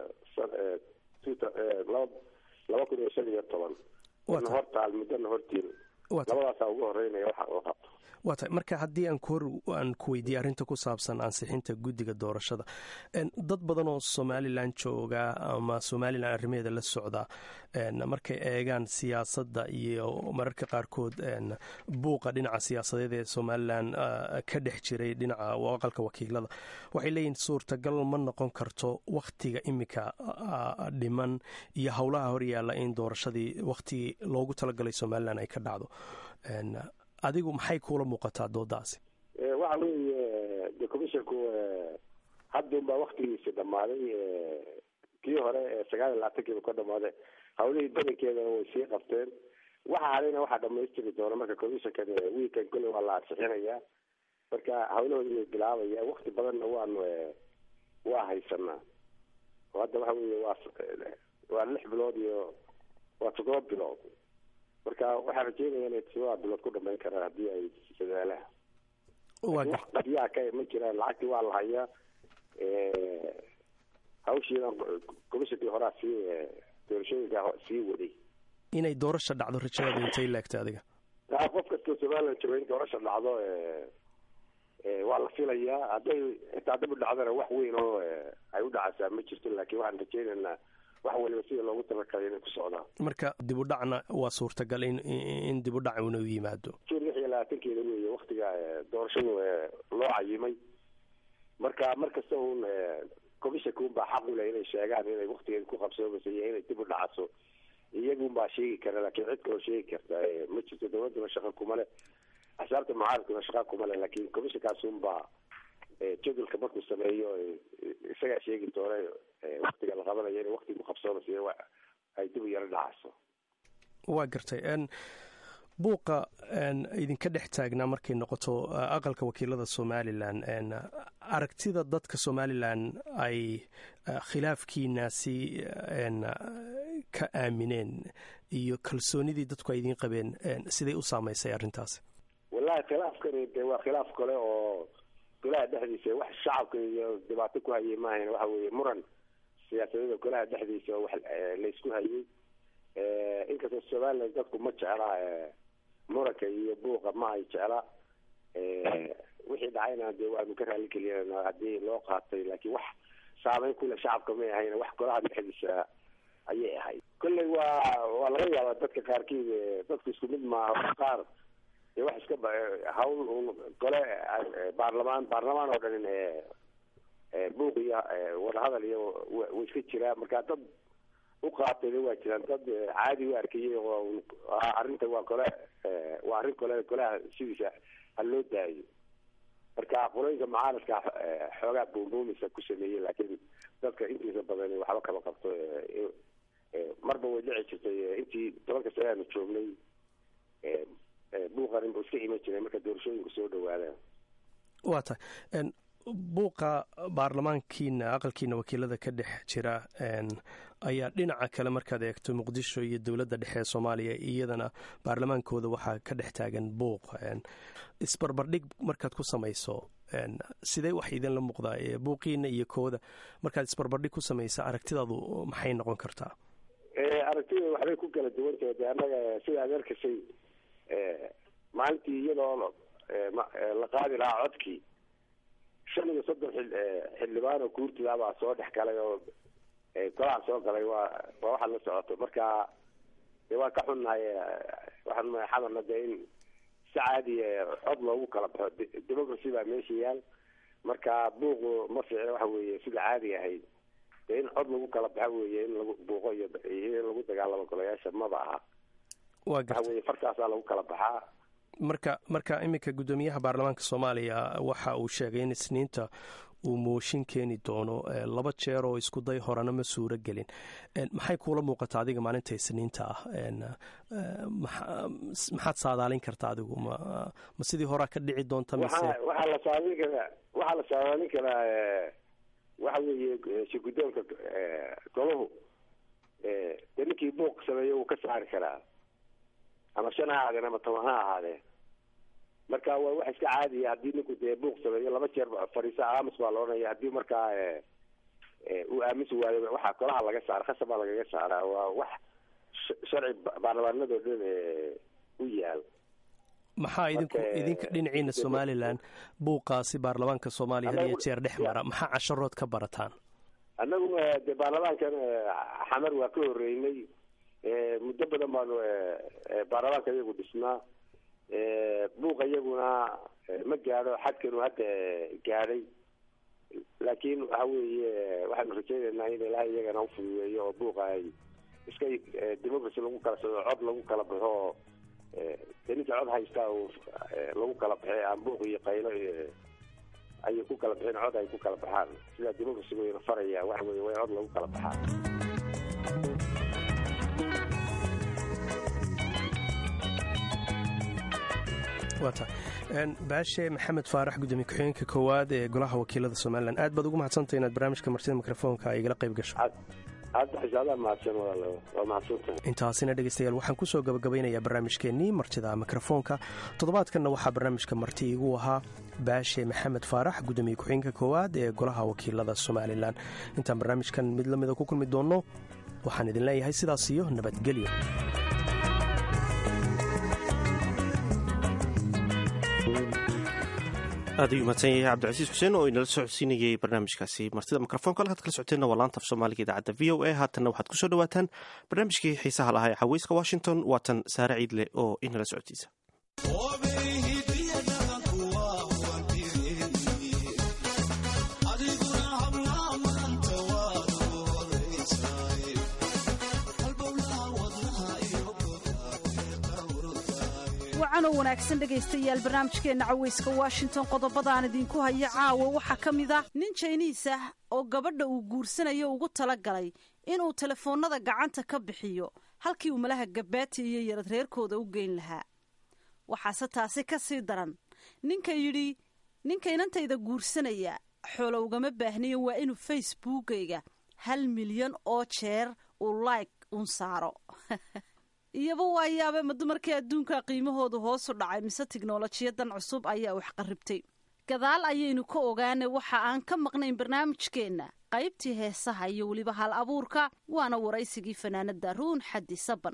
laba laba kun iyo shan iyo toban na hortaal muddona hortiin labadaasaa ugu horeynaya waxa oo qabto waa tahay marka haddii aan ku hor aan ku weydiiyey arrinta ku saabsan ansixinta guddiga doorashada dad badan oo somalilan jooga ama somalilan arrimaheeda la socda markay eegaan siyaasadda iyo mararka qaarkood buuqa dhinaca siyaasadeed ee somalilan ka dhex jiray dhinaca aqalka wakiilada waxay leeyihin suurtagal ma noqon karto wakhtiga iminka dhiman iyo howlaha horyaalla in doorashadii wakhtigii loogu talagalay somalilan ay ka dhacdo adigu maxay kuula muuqataa doodaasi waxa weeye de commissionku hadduun baa waktigiisi dhammaaday kii hore sagaal iyo labaatankiiba ka dhamaaday hawlihii badankeedana way sii qabteen waxa hadayna waxaa dhamaystiri doona marka commissionkan wiikan kolley waa la ansixinayaa marka hawlahooda way bilaabaya wakti badanna waanu waa haysanaa oo hadda waxa weeye waa waa lix bilood iyo waa toddoba bilood marka waxaan rajeynaya inay todoba bilood ku dhamayn karaan haddii ay dadaalaan wax qadiyaa ka ma jiraan lacagtii waa la hayaa hawshiidan komishinkii horaa sii doorashooyinka sii waday inay doorasha dhacdo rajadaada intay laagta adiga qof kastoo somaliland jooga in doorasha dhacdo waa la filayaa hadday xitaa dib u dhacdana wax weyn oo ay u dhacaysaa ma jirto laakiin waxaan rajeynaynaa wax waliba sida loogu talagalay inay ku socdaan marka dib u dhacna waa suurtagal in in dib u dhac una u yimaado jun lix iyo labaatankeeda weeye waktiga doorashadu loo cayimay marka mar kasta un commissionka un baa xaq u leh inay sheegaan inay waktigeeda ku qabsoomaysa iyo inay dib u dhacaso iyagun baa sheegi kara laakiin cid kaloo sheegi karta ma jirto dawladuna shaqa kuma leh axsaabta mucaaradkuna shaqa kuma leh laakiin commissionkaas un baa jadwalka markuu sameeyo isagaa sheegi doona waktiga la qabanayo inay wakti ku qabsoomaysa ay dib u yaro dhacayso waa gartay buuqa idinka dhex taagnaa markay noqoto aqalka wakiilada somalilan aragtida dadka somalilan ay khilaafkiinaasi ka aamineen iyo kalsoonidii dadku ay idiin qabeen siday u saamaysay arrintaasi wallahi khilaafkani de waa khilaaf kale oo golaha dhexdiisa wax shacabka iyo dhibaato ku hayay maahayn waxa weeye muran siyaasadeeda golaha dhexdiisa oo wax laysku hayay inkastoo somaliland dadku ma jecla muranka iyo buuqa ma ay jecla wixii dhacayna dee waanu ka raali gelina haddii loo qaatay laakiin wax saameyn kule shacabka may ahayn wax golaha dhexdiisa ayay ahayd kolley waa waa laga yaabaa dadka qaarkiid dadku isku mid maaha qaar dee wax iska hawl un gole baarlamaan baarlamaan oo dhan buuq iyo wadahadal iyo way iska jiraa marka dad u qaatayna waa jiraan dad caadi u arkayay oo arrinta waa gole waa arrin kole golaha sidiisa ha loo daayo marka qolooyinka mucaaradka xoogaa buumbuumisa ku sameeyey laakiin dadka intiisa badan waxba kama qabto marba way dhici jirtay intii tobanka sane aanu joognay buuqanin buu iska iman jiray marka doorashooyinku soo dhawaadaan waa tahay buuqa baarlamaankiina aqalkiina wakiilada ka dhex jira ayaa dhinaca kale markaad eegto muqdisho iyo dowladda dhexe ee soomaaliya iyadana baarlamaankooda waxaa ka dhex taagan buuq isbarbardhig markaad ku samayso sidee wax idinla muuqdaa buuqiina iyo kooda markaad isbarbardhig ku samaysa aragtidaadu maxay noqon kartaa aragtida waxbay ku kala duwantahay de annaga sida ad arkasay maalintii iyadoo la qaadi lahaa codkii shan iyo soddon xildhibaan oo guurtidaabaa soo dhex galay oo golaha soo galay waa waa waxaad la socoto marka de waan ka xunnahay waxaan xamarna de in si caadi cod loogu kala baxo democracy baa meesha yaal marka buuqu ma fiicna waxa weeye sida caadiga ahayd de in cod lagu kala baxa weeye in lagu buuqo iyo in lagu dagaalamo golayaasha maba aha waxa weye fartaasaa lagu kala baxaa marka marka iminka guddoomiyaha baarlamaanka soomaaliya waxa uu sheegay in isniinta uu mooshin keeni doono laba jeer oo isku day horena ma suuro gelin maxay kuula muuqataa adiga maalinta isniinta ah maxaad saadaalin kartaa adigu ma ma sidii horaa ka dhici doonta mise waxaa la saadaalin karaa waxaa la saadaalin karaa waxa weeye shirgudoonka golahu de ninkii buuq sameeyo wuu ka saari karaa ama shan ha ahaadeen ama toban ha ahaadeen marka waa wax iska caadiya haddii ninku dee buuq sameeyo laba jeer fadhiisa aamus baa laodhanaya haddii markaa uu aamusi waayo waxaa golaha laga saara khasab baa lagaga saaraa waa wax sharci baarlamaanadoo dhan u yaal maxaa idinku idinka dhinaciina somalilan buuqaasi baarlamaanka soomaaliya had iyo jeer dhex mara maxaa casharood ka barataan annagu de baarlamaankan xamar waa ka horeynay muddo badan baanu baarlamaanka iyagu dhisnaa buuqa iyaguna ma gaadho xadkanu hadda gaadhay laakiin waxa weeye waxaanu rajaynaynaa in ilaahay iyagana ufududeeyo oo buuqa ay iska democracy lagu kala soo cod lagu kala baxo oo de ninka cod haystaa lagu kala baxay aan buuq iyo qaylo ayay ku kala baxeen cod ay ku kala baxaan sidaa democracy wayna faraya waxa weye way cod lagu kala baxaan waa tahay baashe maxamed faarax gudoomiye ku-xigeenka koowaad ee golaha wakiilada somalilan aad baad ugu mahadsantahy inaad barnaamijka martida mikrofoonka igala qayb gasho hadda xisaadaa mahadsan walaal waa mahadsantahay intaasina dhegaystayaal waxaan kusoo gabagabaynayaa barnaamijkeennii martida mikrofoonka toddobaadkanna waxaa barnaamijka marti igu ahaa baashe maxamed faarax gudoomiye ku-xigeenka koowaad ee golaha wakiilada somalilan intaan barnaamijkan mid la mida ku kulmi doonno waxaan idin leeyahay sidaas iyo nabadgelyo aad ayuu mahadsan yahay cabdicasiis xuseen oo inala socodsiinayay barnaamijkaasi martida mikrofoonka halkaad kala socoteenna waa laanta af soomaaliga idaacadda v o a haatanna waxaad kusoo dhawaataan barnaamijkii xiisaha lahaa ee xaweyska washington waatan saare ciidle oo inala socodsiisa wacanoo wanaagsan dhegaystayaal barnaamijkeenna caweyska washington qodobadaan idinku haya caawa waxaa ka mid ah nin jayniis ah oo gabadha uu guursanayo ugu tala galay inuu telefoonnada gacanta ka bixiyo halkii uu malaha gabaati iyo yarad reerkooda u geyn lahaa waxaase taasi ka sii daran ninka yidhi ninka inantayda guursanaya xoolo ugama baahnayo waa inuu facebookayga hal milyan oo jeer uu like un saaro iyaba waa yaabe ma dumarkii adduunka qiimahoodu hoosu dhacay mise tiknolojiyadan cusub ayaa wax qarribtay gadaal ayaynu ka ogaana waxa aan ka maqnayn barnaamijkeenna qaybtii heesaha iyo weliba hal abuurka waana waraysigii fanaanada ruun xaddi saban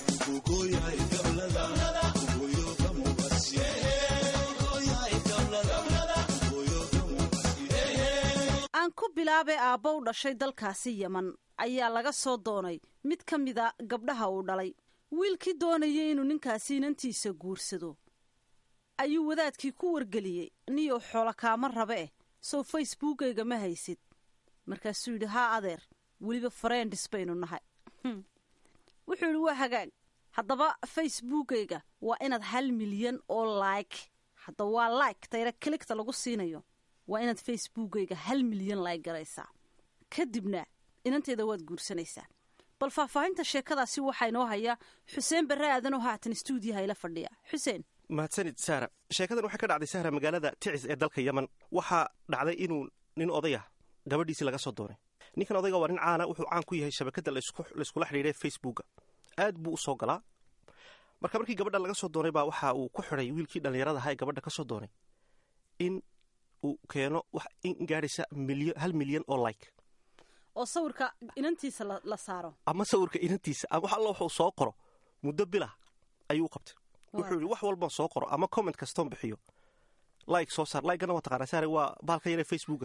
aan ku bilaabay aabba u dhashay dalkaasi yeman ayaa laga soo doonay mid ka mida gabdhaha uu dhalay wiilkii doonayay inuu ninkaasi inantiisa guursado ayuu wadaadkii ku wargeliyey niyow xoolo kaama rabe eh sow facebookayga ma haysid markaasuu yidhi haa adeer weliba fareendis baynu nahay wuxuu yidhi waa hagaag haddaba facebookayga waa inaad hal milyan oo like hadda waa like tayra kiligta lagu siinayo waa inaad facebookayga hal milyan like garaysaa kadibna inanteeda waad guursanaysaa bal faahfaahinta sheekadaasi waxaa inoo haya xuseen barre aadan oo haatan stuudiyaha ila fadhiya xuseen mahadsanid saara sheekadan waxay ka dhacday sahra magaalada ticis ee dalka yeman waxaa dhacday inuu nin odayah gabadhiisii laga soo doonay ninkan odayga waa nin caana wuxuu caan ku yahay shabakadda layskula xidhiidhay facebooka aad buu u soo galaa marka markii gabadha laga soo doonay baa waxa uu ku xidhay wiilkii dhallinyarada ahaa ee gabadha ka soo doonay in uu keeno wax in gaadhaysa hal milyan oo like oo sawirka inantiisa la saaro ama sawirka inantiisa ama wax alla wuxuu soo qoro muddo bilah ayuu u qabtay wuxuu yidhi wax walbaan soo qoro ama comment kastoon bixiyo like soo saar likegana waa taqaanaa saare waa baalka yaree facebooka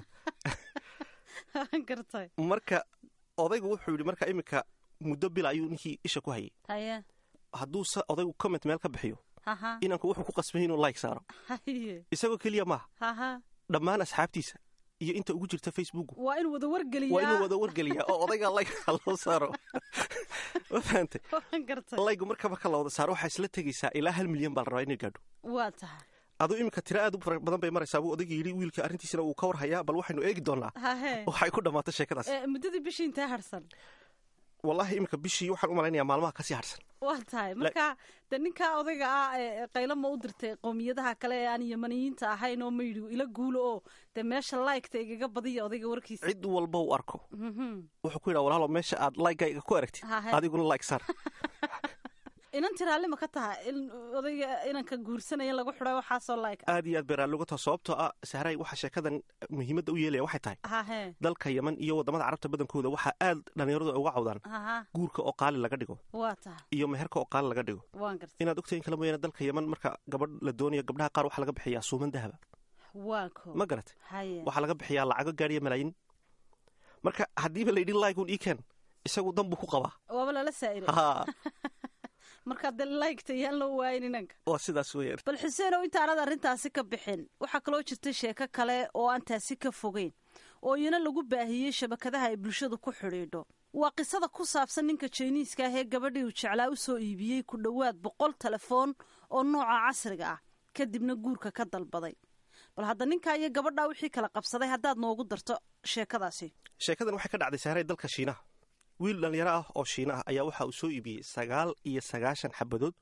gartay marka odaygu wuxuu yidhi marka iminka muddo bila ayuu ninkii isha ku hayay haye hadduu odaygu comment meel ka bixiyo haha inanku wuxuu ku qasbay inuu like saaro haye isagoo keliya maaha haha dhammaan asxaabtiisa iyo inta ugu jirta facebook waa inuu wada wargeliyaa waa inuu wada wargeliyaa oo odayga like loo saaro ma fahantay gartay laygu marka marka la wada saaro waxaa isla tegaysaa ilaa hal milyan baa la rabaa inay gaadho waa tahay aduu iminka tira aad u fara badan bay maraysaa buu odayga yidhi wiilka arrintiisina wuu ka war hayaa bal waxaynu eegi doonaa hahe waxay ku dhammaatay sheekadaas ee muddadii bishii intee harsan wallahi iminka bishii waxaan u malaynayaa maalmaha kasii harsan waa tahay marka de ninkaa odayga ah ee qaylo ma u dirtay qowmiyadaha kale ee aan yamaniyiinta ahayn oo mayidhi ila guulo oo dee meesha laygta igaga badiya odayga warkiisa cid walba u arko wuxuu ku yidhaa walaalo meesha aad laygayga ku aragtid Hahe. adiguna layg saar inan tiraalli ma ka tahay in odayga inanka guursanaya in lagu xidhay waxaasoo layg aad iyo aad bay raalli uga taha sababtoo ah sahray waxaa sheekadan muhiimadda u yeelaya waxay tahay hahe dalka yeman iyo waddamada carabta badankooda waxaa aad dhallinyaradu ay uga cawdaan haha guurka oo qaali laga dhigo waa tahay iyo meherka oo qaali laga dhigo waan gartay inaad ogtahay in kala mooyaane dalka yeman marka gabadh la doonayo gabdhaha qaar waxaa laga bixiyaa suuman dahaba waa ko ma garatay haye waxaa laga bixiyaa lacago gaadhiya malaayiin marka haddiiba la yidhi laygun ii keen isagu dan buu ku qabaa waaba lala saa'iray ha marka de laygta yaan loo waayin inanka waa sidaas weeyaan bal xuseen oo intaanad arrintaasi ka bixin waxaa kaloo jirtay sheeko kale oo aan taasi ka fogeyn oo iyana lagu baahiyey shabakadaha ay bulshadu ku xidhiidho waa qisada ku saabsan ninka jiniiska ah ee gabadhii uu jeclaa u soo iibiyey ku dhowaad boqol telefoon oo nooca casriga ah kadibna guurka ka dalbaday bal hadda ninkaa iyo gabadhaa wixii kala qabsaday haddaad noogu darto sheekadaasi sheekadan waxay ka dhacday sahray dalka shiinaha wiil dhallinyaro ah oo shiina ah ayaa waxa uu soo iibiyey sagaal iyo sagaashan xabadood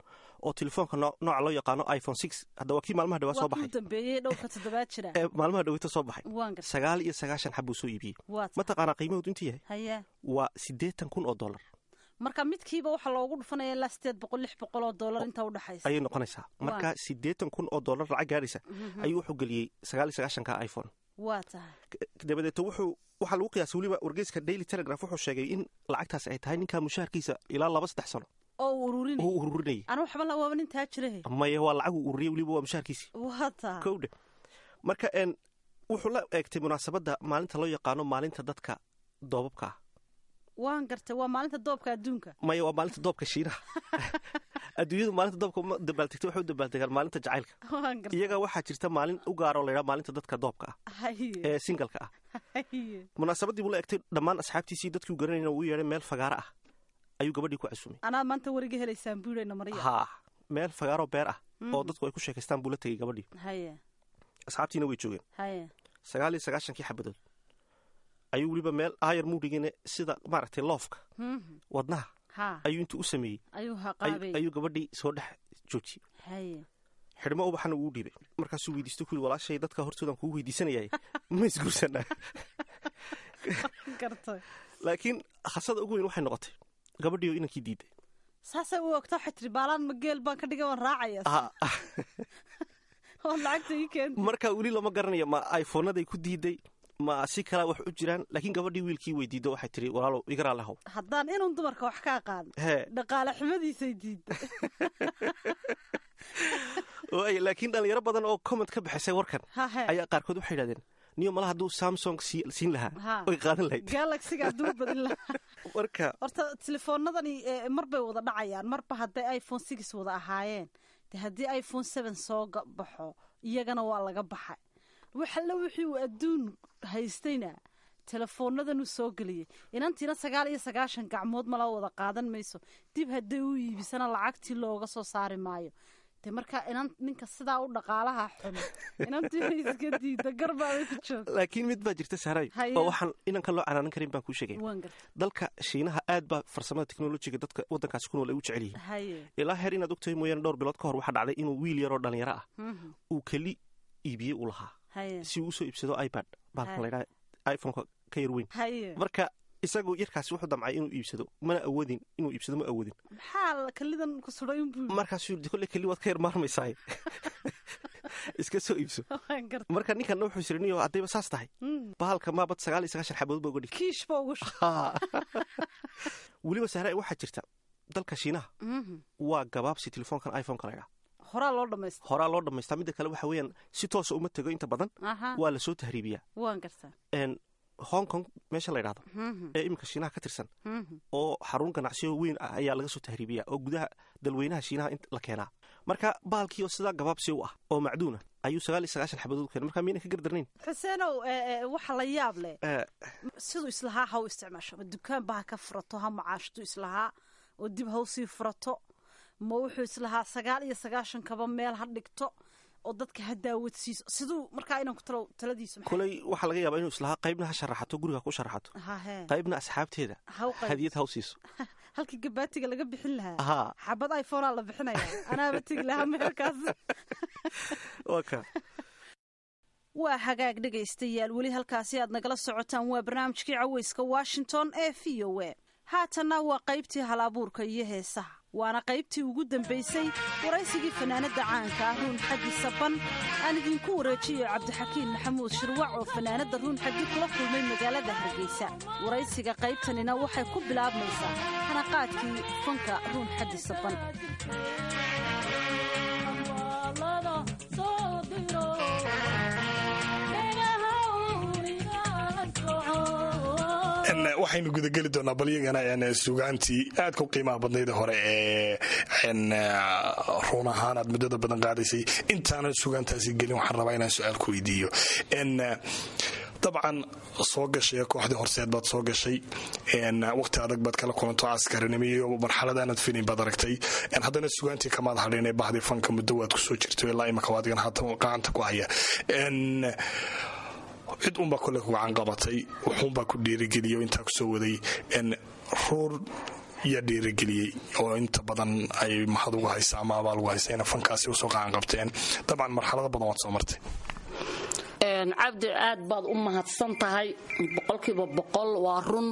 oo telefoonka nooca loo yaqaano iphone six hadda waa kii maalmaha dhawaa soo baxay dambeeyey dhowrka toddobaad jira ee maalmaha dhaweyta soo baxay waan gartay sagaal iyo sagaashan xab buu soo iibiyey waa tahay mataqaanaa qiimahoodu intuu yahay haya waa siddeetan kun oo dollar marka midkiiba waxaa loogu dhufanaya ilaa sideed boqol lix boqol oo dollar inta udhexaysa ayay noqonaysaa marka siddeetan kun oo dollar lacag gaadhaysa ayuu wuxuu geliyey sagaal iyo sagaashanka iphone waa tahay dabadeeto wuxuu waxaa lagu qiyaasay weliba wargeyska daily telegraph wuxuu sheegay in lacagtaas ay tahay ninkaa mushaharkiisa ilaa laba saddex sano oo uu ururinay oo uu ururinayay anu waxba la waaba nintaa jirahe maya waa lacag uu ururiyey weliba waa mushaharkiisii waa tahay kowdhe marka n wuxuu la eegtay munaasabadda maalinta loo yaqaano maalinta dadka doobabka ah waan gartay waa maalinta doobka adduunka maya waa maalinta doobka shiinaha adduunyadu maalinta doobka uma dabaaltegta waxay u dabaaldegaan maalinta jacaylka waan gartay iyaga waxaa jirta maalin u gaaroo laydhaa maalinta dadka doobka ah haye ee singalka ah haye munaasabaddii buu la egtay dhammaan asxaabtiisii dadkii u garanayna uu yeedhay meel fagaara ah ayuu gabadhii ku casumay anaa maanta weriga helaysaan buurayna marya haa meel fagaaroo beer ah oo dadku ay ku sheekaystaan buu la tegey gabadhii haye asxaabtiina way joogeen haye sagaal iyo sagaashankii xabadood ayuu weliba meel aayar muudhigine sida maaragtay loofka Mhm. wadnaha ha ayuu intuu u sameeyey ayuu ay- haqaabay ayuu gabadhii soo dhex joojiyey haye xidhmo ubaxana uu dhiibay markaasuu weydiisto ku yidhi walaashay dadka hortoodan kugu weydiisanayay ma isguursanaa gartay laakiin khasada ugu weyn waxay noqotay gabadhii oo inankii diiday saasay u ogta waxay tiri baalaan ma geel baan ka dhigay waan raacaya Ah, ah. oo lacagta ii keenta marka weli lama garanayo ma iphoonaday ku diiday ma si kalaa wax u jiraan laakiin gabadhii wiilkii weydiido waxay tiri walaalow igaraa lehow haddaan inun dumarka wax ka aqaan hee dhaqaale xumadiisay diidda waay, laakiin dhalinyaro badan oo comment ka bixisay warkan hahe ayaa qaarkood waxay yidhahdeen niyo malaha hadduu samsung sii- siin lahaa Ha. way qaadan lahayd galaxiga hadduu badin lahaa marka horta telefoonadani eh, mar bay wada dhacayaan marba hadday iphone six wada ahaayeen de haddii iphone seven soo ga- baxo iyagana waa laga baxay waxalla wixii uu adduun haystayna telefoonadanu soo geliyey inantiina sagaal iyo sagaashan gacmood mala wada qaadan mayso dib hadday u iibisana lacagtii looga soo saari maayo de marka inan ninka sidaa u dhaqaalaha xun inantiina iska diida garbaabay ku joogta laakiin mid baa jirta saaray Haye. oo waxaan inankan loo canaanan karin baan kuu sheegay waan garta dalka shiinaha aad baa farsamada teknolojiga dadka waddankaasi ku nool ay u jecel yihiin haye ilaa heer inaad ogtahay mooyaane dhowr bilood ka hor waxaa dhacday inuu wiil yaroo dhalinyaro ah Mhm. uu keli iibiyey u lahaa haye si uu usoo iibsado ipad baalkan Haye. laydhaha iphoneka ka yar weyn haye marka isagu yarkaasi wuxuu damcay inuu iibsado mana awoodin inuu iibsado ma awoodin maxaa la- kalidan ku suday unbuu markaasuu yidhi kolle keli waad ka yar maarmaysaay iska soo iibso waan garta marka ninkanna wuxuu isiri niyo haddayba saas tahay Mm. bahalka maabad sagaal iyo sagaashan xabadood ba uga dhig kiish ba ugu shu weliba sahra waxaa jirta dalka shiinaha Mhm. waa gabaabsi telefoonkan iphoneka laydhaa horaa loo dhamaystay horaa loo dhammaystaa midda kale waxa weeyaan si toosa uma tego inta badan aha waa lasoo tahriibiyaa waan gartaa n hong kong meesha la ydhahdo Mhm. ee iminka shiinaha ka tirsan Mhm. oo xarun ganacsiyo weyn ah ayaa laga soo tahriibiyaa oo gudaha dalweynaha shiinaha in la keenaa marka baalkii oo sidaa gabaabsi u ah oo macduuna ayuu sagaal iyo sagaashan xabadood keenay marka miyayna ka gardarnayn xuseenow eh, eh, waxa la yaab leh Eh, siduu islahaa ha u isticmaasho ma dukaan ba ha ka furato ha macaashtu islahaa oo dib ha usii furato ma wuxuu islahaa sagaal iyo sagaashan kaba meel ha dhigto oo dadka ha daawadsiiso siduu markaa inanku talo taladiisu maxay- koley waxaa laga yaabaa inuu islahaa qaybna ha sharaxato guriga ku sharaxato hahe qaybna asxaabteeda ha u qayb hadiyad ha u siiso halkii gabaatiga laga bixin lahaa ahaa xabad iphonea la bixinaya anaaba tegi lahaa meelkaas waa ka waa hagaag dhegaystayaal weli halkaasi aad nagala socotaan waa barnaamijkii caweyska washington ee v o a haatanna waa qaybtii halabuurka iyo heesaha waana qaybtii ugu dambaysay waraysigii fanaanadda caanka ah ruun xaddi saban aan idinku wareejiyo cabdixakiin maxamuud shirwac oo fanaanadda ruun xaddi kula kulmay magaalada hargeysa waraysiga qaybtanina waxay ku bilaabmaysaa hanaqaadkii fanka ruun xaddi saban waxaynu gudageli doonaa bal iyagana sugaantii aadka u qiimaha badnayd hore ee ruun ahaan aad muddada badan qaadaysay intaanan sugaantaasi gelin waxaan rabaa inaan su-aal ku weydiiyo dabcan soo gashay kooxdii horseed baad soo gashay waqti adag baad kala kulanto askarinimo iyo marxalad aanad filin baad aragtay haddana sugaantii kamaad hadhin ee bahdii fanka muddo waad kusoo jirto ilaa imika adigan haatan gacanta ku haya cid unbaa kole ku gacan qabatay wuxuunbaa ku dhiirigeliya intaa kusoo waday ruur iyo dhiirigeliyey oo inta badan ay mahad ugu haysa ama abaal ugu haysa ina fankaasi usoo qacan qabteen dabcan marxalado badan waad soo martay cabdi aad baad u mahadsan tahay boqolkiiba boqol waa run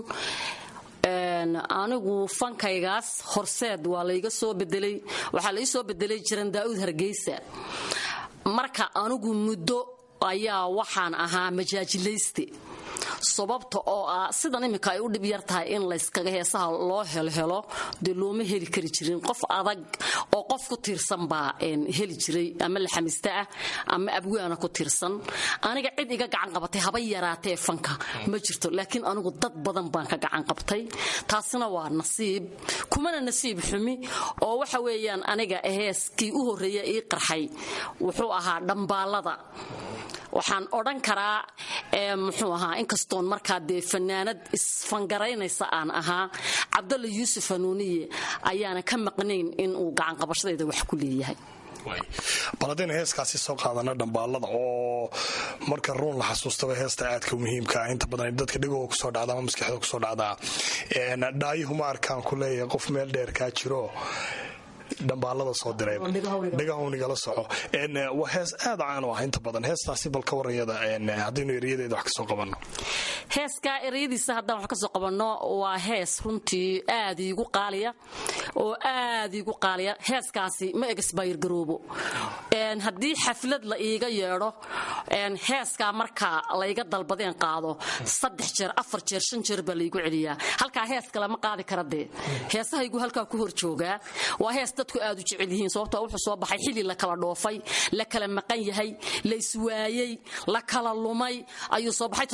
anigu fankaygaas horseed waa layga soo bedelay waxaa lai soo bedelay jiran daa'uud hargeysa marka anigu muddo ayaa waxaan ahaa majaajilayste sababta oo ah sidan iminka ay u dhib yar tahay in layskaga heesaha loo helhelo dee looma heli kari jirin qof adag oo qof ku tiirsan baa heli jiray ama laxamista ah ama abwaana ku tiirsan aniga cid iga gacan qabatay haba yaraatee fanka ma jirto laakiin anigu dad badan baan ka gacan qabtay taasina waa nasiib kumana nasiib xumi oo waxa weeyaan aniga heeskii u horreeya ii qarxay wuxuu ahaa dhambaalada waxaan odhan karaa muxuu ahaa inkastoon markaa dee fanaanad isfangaraynaysa aan ahaa cabdalla yuusuf hanuuniye ayaana ka maqnayn inuu gacanqabashadayda wax ku leeyahay bal haddaynu heeskaasi soo qaadana dhambaalada oo marka ruun la xasuustaba heesta aadka muhiimkaa inta badan dadka dhegooga kusoo dhacda ama maskaxda kusoo dhacdaa dhaayihuma arkaan ku leeyahay qof meel dheer kaa jiro dhambaalada soo dirayndhegahwnigala soco waa hees aad caan u ah inta badan heestaasi bal ka warayada haddaynu erayadeeda wax kasoo qabanno heeskaa ereyadiisa haddaan wax kasoo qabanno waa hees runtii aad iigu qaaliya oo aad iigu qaaliya heeskaasi ma egsbayr garoobo haddii xaflad la iiga yeedho heeskaa markaa layga dalbadeen qaado saddex jeer afar jeer shan jeer baa laygu celiyaa halkaa hees kale ma qaadi kara dee heesahaygu halkaa ku hor joogaa waa hees dadku aad u jecel yihiin sababtoo wuxuu soo baxay xilli la kala dhoofay la kala maqan yahay la iswaayey la kala lumay ayuu soo baxay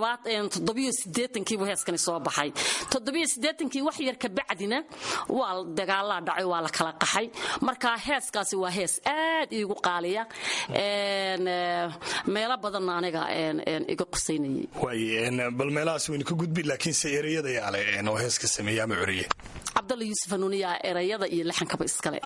kiibu heeskani soo baxay kii wax yar kabacdina waa dagaalaa dhacay waa la kala qaxay marka heeskaasi waa hees aad iigu qaaliya meelo badanna aniga iga qusaynayay bal meelahaas waynu ka gudbi laakiinse ereyada yaale oo heeska sameeye ama curiye cabdalla yuusuf hanuuniyaa erayada iyo laxankaba iskale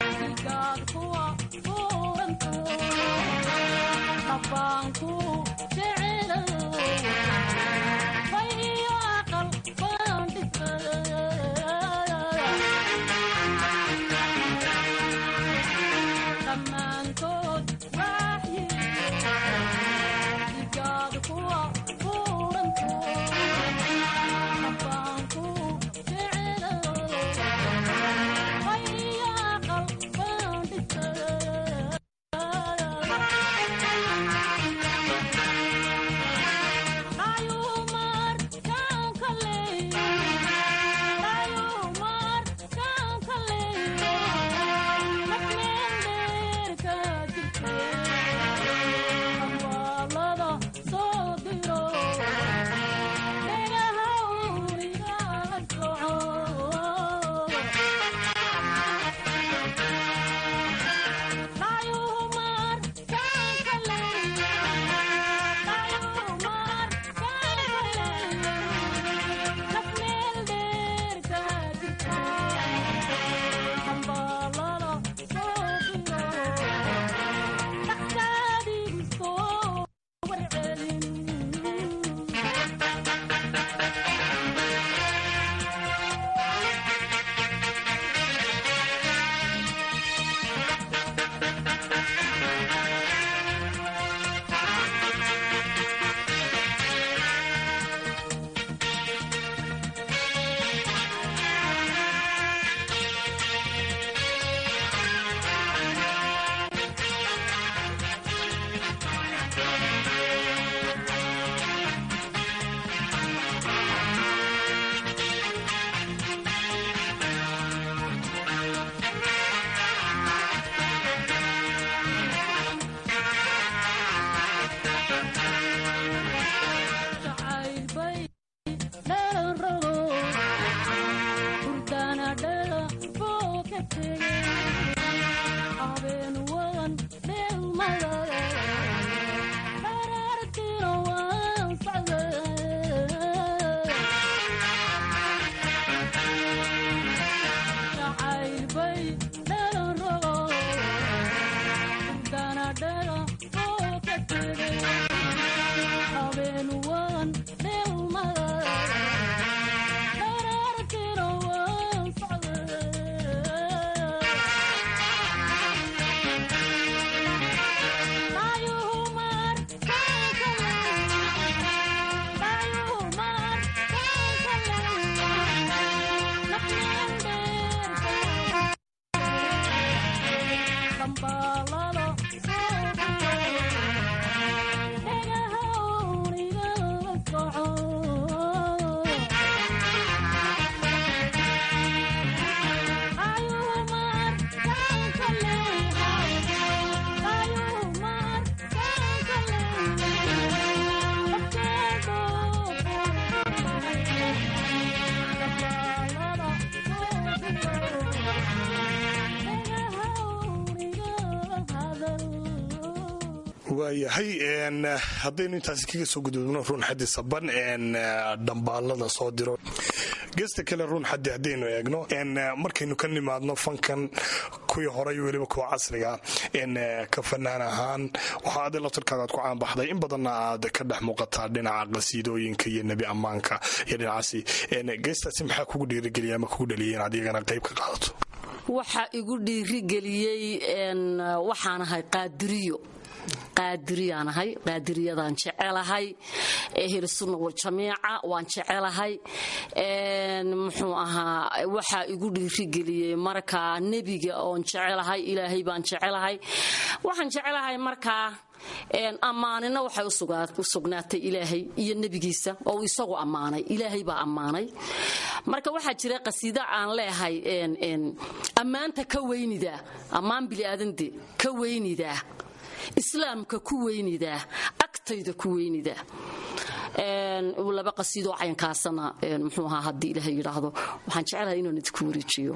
waayahay haddaynu intaasi kaga soo gudubno ruun xaddi saban dhambaalada soo diro geesta kale ruun xaddi haddaynu eegno markaynu ka nimaadno fankan kuwii horay weliba kuwa casriga ka fanaan ahaan waxaa adi laftarkaada aad ku caanbaxday in badanna aad ka dhex muuqataa dhinaca qasiidooyinka iyo nebi ammaanka iyo dhinacaasi geestaasi maxaa kugu dhiirigeliya ama kugu dhaliyay inaad iyagana qayb ka qaadato waxaa igu dhiirigeliyey waxaan ahay qaadiriyo qaadiriyaan ahay qaadiriyadaan jecelahay ehlusunna waljamiica waan jecelahay muxuu ahaa waxaa igu dhiirigeliyey markaa nebiga oon jecelahay ilaahay baan jecelahay waxaan jecelahay markaa ammaanina waxay u sugnaatay ilaahay iyo nebigiisa oo isagu ammaanay ilaahay baa ammaanay marka waxaa jira qasiida aan leehay ammaanta ka weynidaa ammaan biliaadande ka weynidaa islaamka ku weynidaa agtayda ku weynidaa laba qasiidoo caynkaasana muxuu ahaa haddii ilaahay yidhaahdo waxaan jecelahay inaan idinku wareejiyo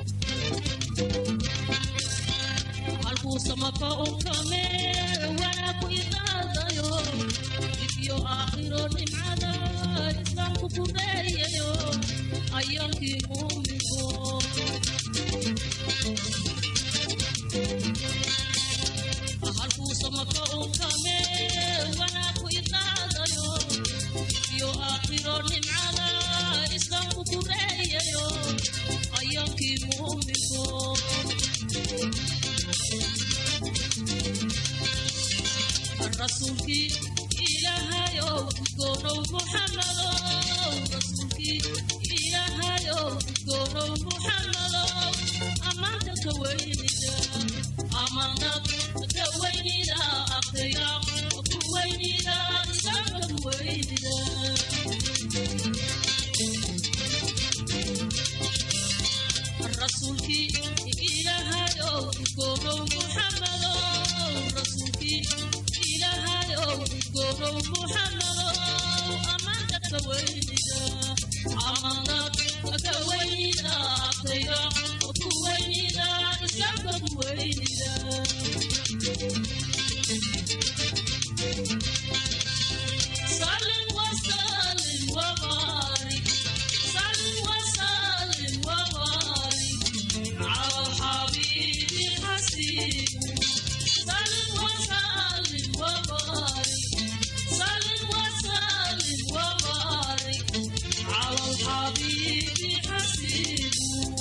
rasuulkii ilaahayow goonow muxamadow rasuulkii ilaahayow goonow muxamadow ammaanta ka weynida ammaanad ka weynida aqriga ku weynida islaamka ku weynida rasuulkii ilaahayow goonow muxamadow rasuulkii ilaahayow goonow muxamadow ammaanta ka weynida ammaanad ka weynida aqriga ku weynida islaamka ku weynida salim wasalim wabaarik salim wasalim wabaarik على حبيبي الحسين سلم وسلم وبارك سلم وسلم وبارك على الحبيب الحسين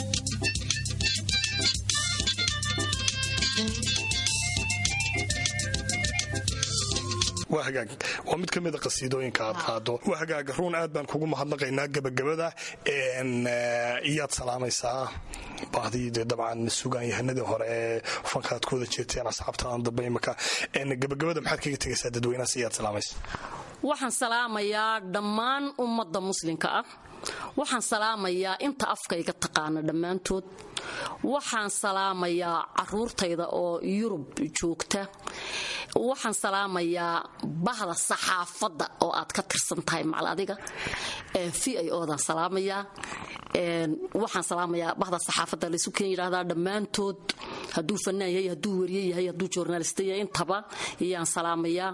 waa hagaag waa mid ka mida qasiidooyinka aad qaado waa hagaag ruun aad baan kugu mahadnaqaynaa gebagabada iyaad salaamaysaa bahdii dee dabcan sugaan yahanadii hore ee fankaad ku wada jeerteen asxaabtaadan dambe imaka gebagabada maxaad kaga tegaysaa dadweynahaas iyaad salaamaysa waxaan salaamayaa dhammaan ummadda muslimka ah waxaan salaamayaa inta afkayga taqaana dhammaantood waxaan salaamayaa caruurtayda oo yurub joogta waxaan salaamayaa bahda saxaafadda oo aad ka tirsan tahay macal adiga v i odan salaamayaa waxaan salaamayaa bahda saxaafadda laysu keen yidhahdaa dhammaantood hadduu fanaan yahay hadduu wariye yahay hadduu journalista yahay intaba iyaan salaamayaa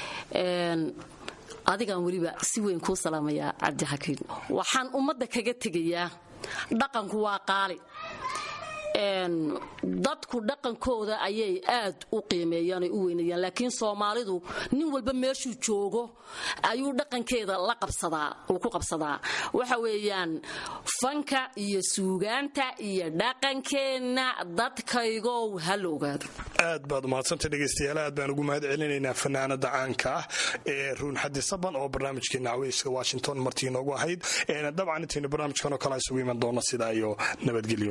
adigaan weliba si weyn kuu salaamayaa cabdixakiin waxaan ummadda kaga tegayaa dhaqanku waa qaali dadku dhaqankooda ayay aad u qiimeeyaan u weynayaan laakiin soomaalidu nin walba meeshuu joogo ayuu dhaqankeeda la qabsadaa uu ku qabsadaa waxa weeyaan fanka iyo suugaanta iyo dhaqankeenna dadkaygow ha la ogaado aad baad umahadsantay dhegaystayaal aad baan ugu mahad celinaynaa fanaanada caanka ah ee ruun xadi saban oo barnaamijkeena caweyska washington martii inoogu ahayd dabcan intaynu barnaamijkan oo kale isugu iman doono sidaa iyo nabadgelyo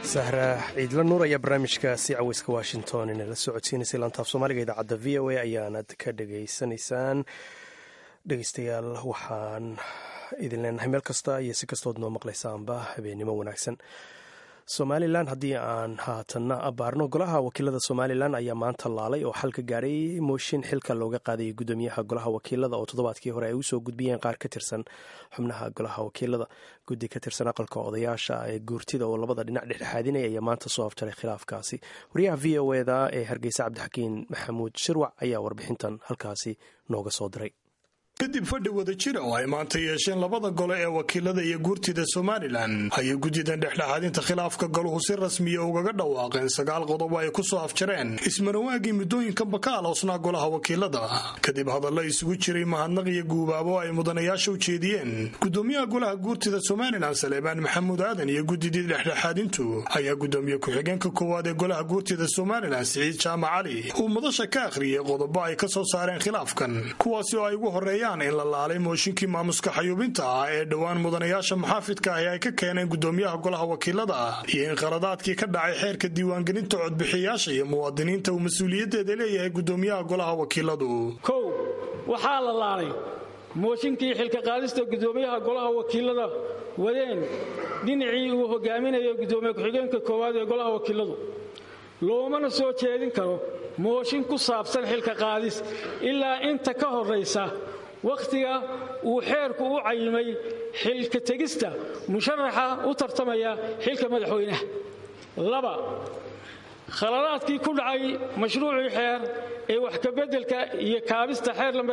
sahra ciidla nuur ayaa barnaamijkaasi caweyska washington inala soo codsiinaysay laantaaf soomaaliga idaacadda v o a ayaanad ka dhegaysanaysaan dhegeystayaal waxaan idin leenahay meel kasta iyo si kastood noo maqlaysaanba habeennimo wanaagsan somalilan haddii aan haatanna abaarno golaha wakiilada somalilan ayaa maanta laalay oo xal ka gaadhay mooshin xilka looga qaadayay gudoomiyaha golaha wakiilada oo toddobaadkii hore ay usoo gudbiyeen qaar ka tirsan xubnaha golaha wakiilada guddi ka tirsan aqalka odayaasha ee guurtida oo labada dhinac dhexdhexaadinaya ayaa maanta soo afjaray khilaafkaasi wariyaha v o eda ee hargeysa cabdixakiin maxamuud shirwac ayaa warbixintan halkaasi nooga soo diray kadib fadhi wada jira oo ay maanta yeesheen labada gole ee wakiilada iyo guurtida somalilan ayay guddidan dhexdhexaadinta khilaafka goluhu si rasmiya ugaga dhawaaqeen sagaal qodob ay ku soo afjareen ismarawaagii muddooyinkanba ka aloosnaa golaha wakiilada kadib hadalla isugu jiray mahadnaq iyo guubaabo ay mudanayaasha u jeediyeen gudoomiyaha golaha guurtida somalilan saleebaan maxamuud aadan iyo guddidii dhexdhexaadintu ayaa gudoomiye ku-xigeenka koowaad ee golaha guurtida somalilan siciid jaamac cali uu madasha ka akhriyey qodobo ay ka soo saareen khilaafkan kuwaasi oo ay ugu horeeyaan in la laalay mooshinkii maamuska xayuubinta ah ee dhowaan mudanayaasha muxaafidka ahi ay ka keeneen gudoomiyaha golaha wakiilada ah iyo in khaladaadkii ka dhacay xeerka diiwaangelinta codbixiyaasha iyo muwaadiniinta uu mas-uuliyaddeeda leeyahay gudoomiyaha golaha wakiiladu kow waxaa la laalay mooshinkii xilka qaadista gudoomiyaha golaha wakiilada wadeen dhinacii uu hogaaminayo gudoomiye ku-xigeenka koowaad ee golaha wakiiladu loomana soo jeedin karo mooshin ku saabsan xilka qaadis ilaa inta ka horraysa wakhtiga uu xeerku u cayimay xilka tegista musharaxa u tartamaya xilka madaxweynaha laba khaladaadkii ku dhacay mashruucii xeer ee wax kabeddelka iyo kaabista xeer lamber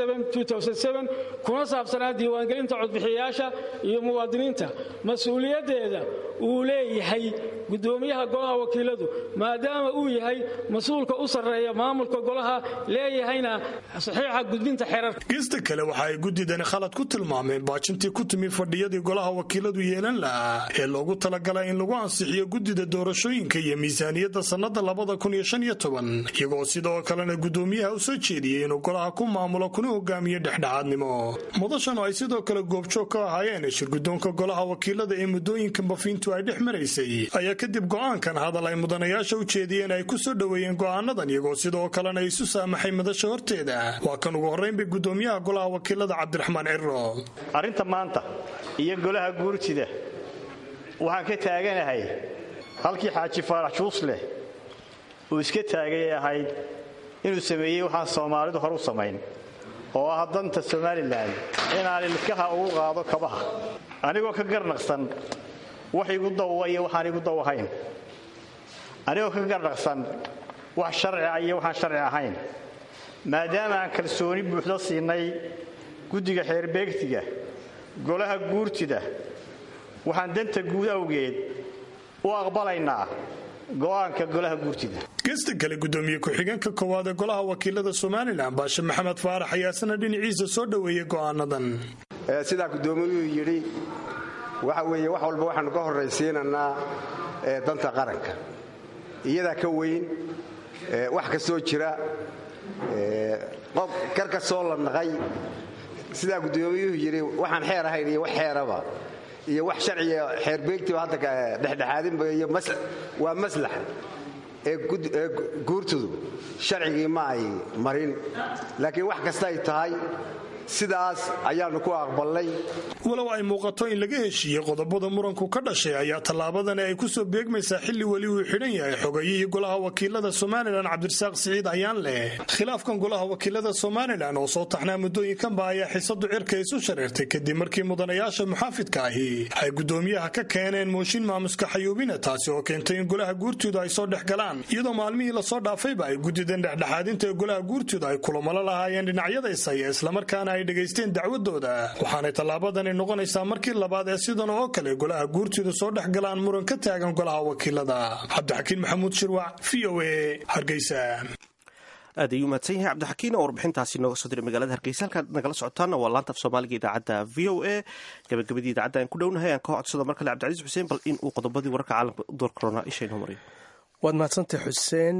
kuna saabsanaa diiwaangelinta codbixiyayaasha iyo muwaadiniinta mas-uuliyaddeeda uu leeyahay gudoomiyaha golaha wakiiladu maadaama uu yahay mas-uulka u sarreeya maamulka golaha leeyahayna saxiixa gudbinta xeerarka geesta kale waxa ay guddidani khalad ku tilmaameen baajintii ku timi fadhiyadii golaha wakiiladu yeelan lahaa ee loogu talagalay in lagu ansixiyo guddida doorashooyinka iyo miisaaniyadda sannada iyagoo sidoo kalena gudoomiyaha u soo jeediyey inuu golaha ku maamulo kuna hogaamiyo dhexdhexaadnimo mudashan oo ay sidoo kale goobjoog ka ahaayeen shirgudoonka golaha wakiilada ee muddooyinkan bafiintu ay dhex maraysay ayaa kadib go'aankan hadal ay mudanayaasha u jeediyeen ay ku soo dhoweeyeen go'aanadan iyagoo sidoo kalena isu saamaxay madasha horteeda waa kan ugu horraynbay gudoomiyaha golaha wakiilada cabdiraxmaan cirro arrinta maanta iyo golaha guurtida waxaan ka taaganahay halkii xaaji faarax juusleh uu iska taagay ee ahayd inuu sameeyey waxaan soomaalidu hor u samayn oo ah danta somalilan inaan ilkaha ugu qaado kabaha anigoo ka garnaqsan wax igu dawwa iyo waxaan igu daw ahayn anigoo ka garnaqsan wax sharciah iyo waxaan sharci ahayn maadaama aan kalsooni buuxdo siinay guddiga xeerbeegtiga golaha guurtida waxaan danta guud awgeed u aqbalaynaa go'aanka golaha guurtida geesta kale gudoomiye ku-xigeenka koowaad ee golaha wakiilada somalilan baashe maxamed faarax ayaasana dhinaciisa soo dhoweeyey go'aanadan sidaa gudoomiyuhu yidhi waxa weeye wax walba waxaanu ka horraysiinanaa danta qaranka iyadaa ka weyn wax kastoo jira qof kar kastoo la naqay sidaa gudoomiyuhu yidhi waxaan xeer ahayn iyo wax xeeraba iyo wax sharciga xeerbeegtiba hadda dhexdhexaadinba iyo waa maslaxa ee guurtudu sharcigii ma ay marin laakiin wax kasta ay tahay sidaas ayaannu ku aqbalnay walow ay muuqato in laga heshiiyey qodobada muranku ka dhashay ayaa tallaabadani ay ku soo beegmaysaa xilli weli uu xidhan yahay xogayihii golaha wakiilada somalilan cabdirasaaq siciid ayaan leh khilaafkan golaha wakiilada somalilan oo soo taxnaa muddooyinkanba ayaa xisadu cirka isu shareertay kadib markii mudanayaasha muxaafidka ahi ay gudoomiyaha ka keeneen mooshin maamuska xayuubina taasi oo keentay in golaha guurtooda ay soo dhex galaan iyadoo maalmihii lasoo dhaafayba ay guddideen dhexdhexaadinta ee golaha guurtooda ay kulamalo lahaayeen dhinacyadaysaya islamarkaana ay dhegaysteen dacwadooda waxaanay tallaabadani noqonaysaa markii labaad ee sidan oo kale golaha guurtooda soo dhex galaan muran ka taagan golaha wakiilada cabdixakiin maxamuud shirwac v o a hargeysa aad ayuu mahadsan yahay cabdixakiin oo warbixintaasi nooga soo diray magaalada hargeysa halkaad nagala socotaana waa laanta af soomaaliga idaacadda v o a gabagabadii idaacadda aan ku dhownahay aan ka codsado mar kale cabdicasiis xuseen bal in uu qodobadii wararka caalamka u door korona isha inoo mariyo waad mahadsantay xuseen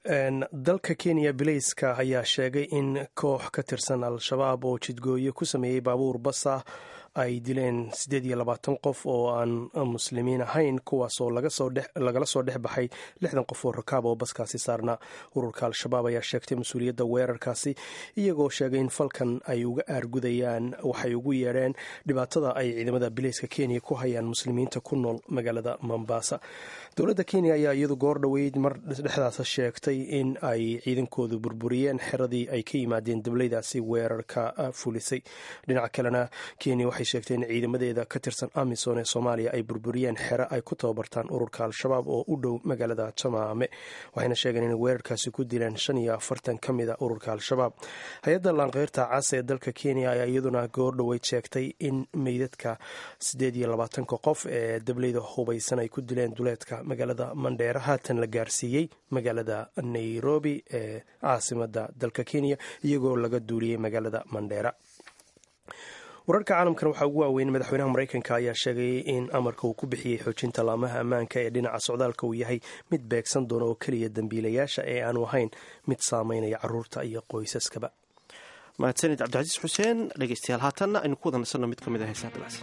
dalka kenya bilayska ayaa sheegay in koox ka tirsan al-shabaab oo jidgooye ku sameeyey baabuur bas ah ay dileen siddeed iyo labaatan qof oo aan muslimiin ahayn kuwaasoo lagala soo dhex baxay lixdan qof oo rakaab oo baskaasi saarnaa ururka al-shabaab ayaa sheegtay mas-uuliyadda weerarkaasi iyagoo sheegay in falkan ay uga aargudayaan waxay ugu yeedheen dhibaatada ay ciidamada bilayska kenya ku hayaan muslimiinta ku nool magaalada mombasa dowladda kenya ayaa iyadu goor dhoweyd mar dhexdaas sheegtay in ay ciidankoodu burburiyeen xeradii ay ka yimaadeen dablaydaasi weerarka fulisay dhinaca kalena kenya waxay sheegtay in ciidamadeeda ka tirsan amisom ee soomaaliya ay burburiyeen xero ay ku tababartaan ururka al-shabaab oo u dhow magaalada jamaame waxayna sheegeen inay weerarkaasi ku dileen shan iyo afartan ka mid a ururka al-shabaab hay-adda laanqeyrta cas ee dalka kenya ayaa iyaduna goor dhoweyd sheegtay in meydadka siddeed iyo labaatanka qof ee dablayda hubaysan ay ku dileen duleedka magaalada mandheera haatan la gaarsiiyey magaalada nairobi ee caasimada dalka kenya iyagoo laga duuliyey magaalada mandheera wararka caalamkan waxaa ugu waaweyn madaxweynaha mareykanka ayaa sheegay in amarka uu ku bixiyey xoojinta laamaha ammaanka ee dhinaca socdaalka uu yahay mid beegsan doona oo keliya dembiilayaasha ee aanu ahayn mid saameynaya caruurta iyo qoysaskaba mahadsanid cabdicasiis xuseen dhegeystayaal haatanna aynu ku wada nasanno mid ka mid a heesaha dalacsan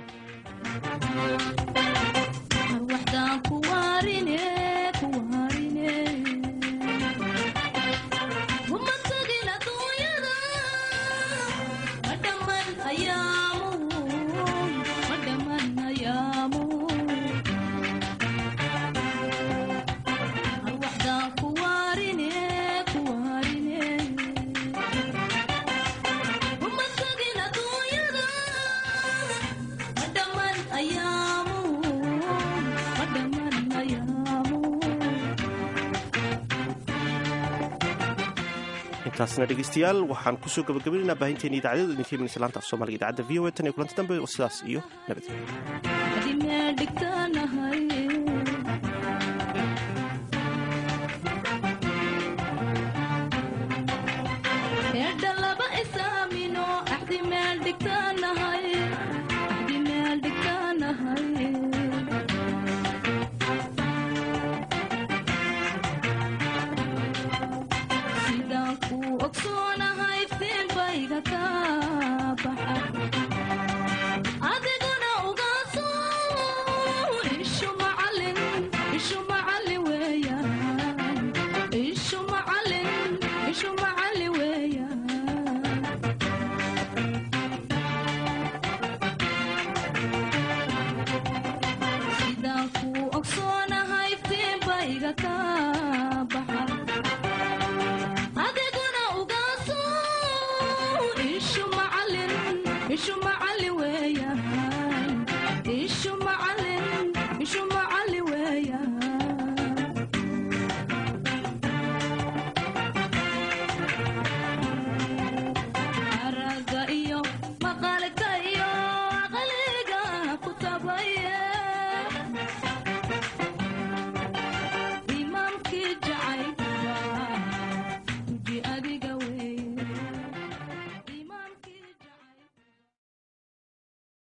intaasna dhegeystayaal waxaan kusoo gabagabaynaynaa baahinteena idaacadada idinka imanaysa laanta af soomaaliga idaacadda v o a tan iyo kulanti dambe sidaas iyo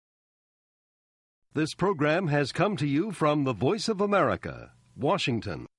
This program has come to you from the Voice of America, Washington.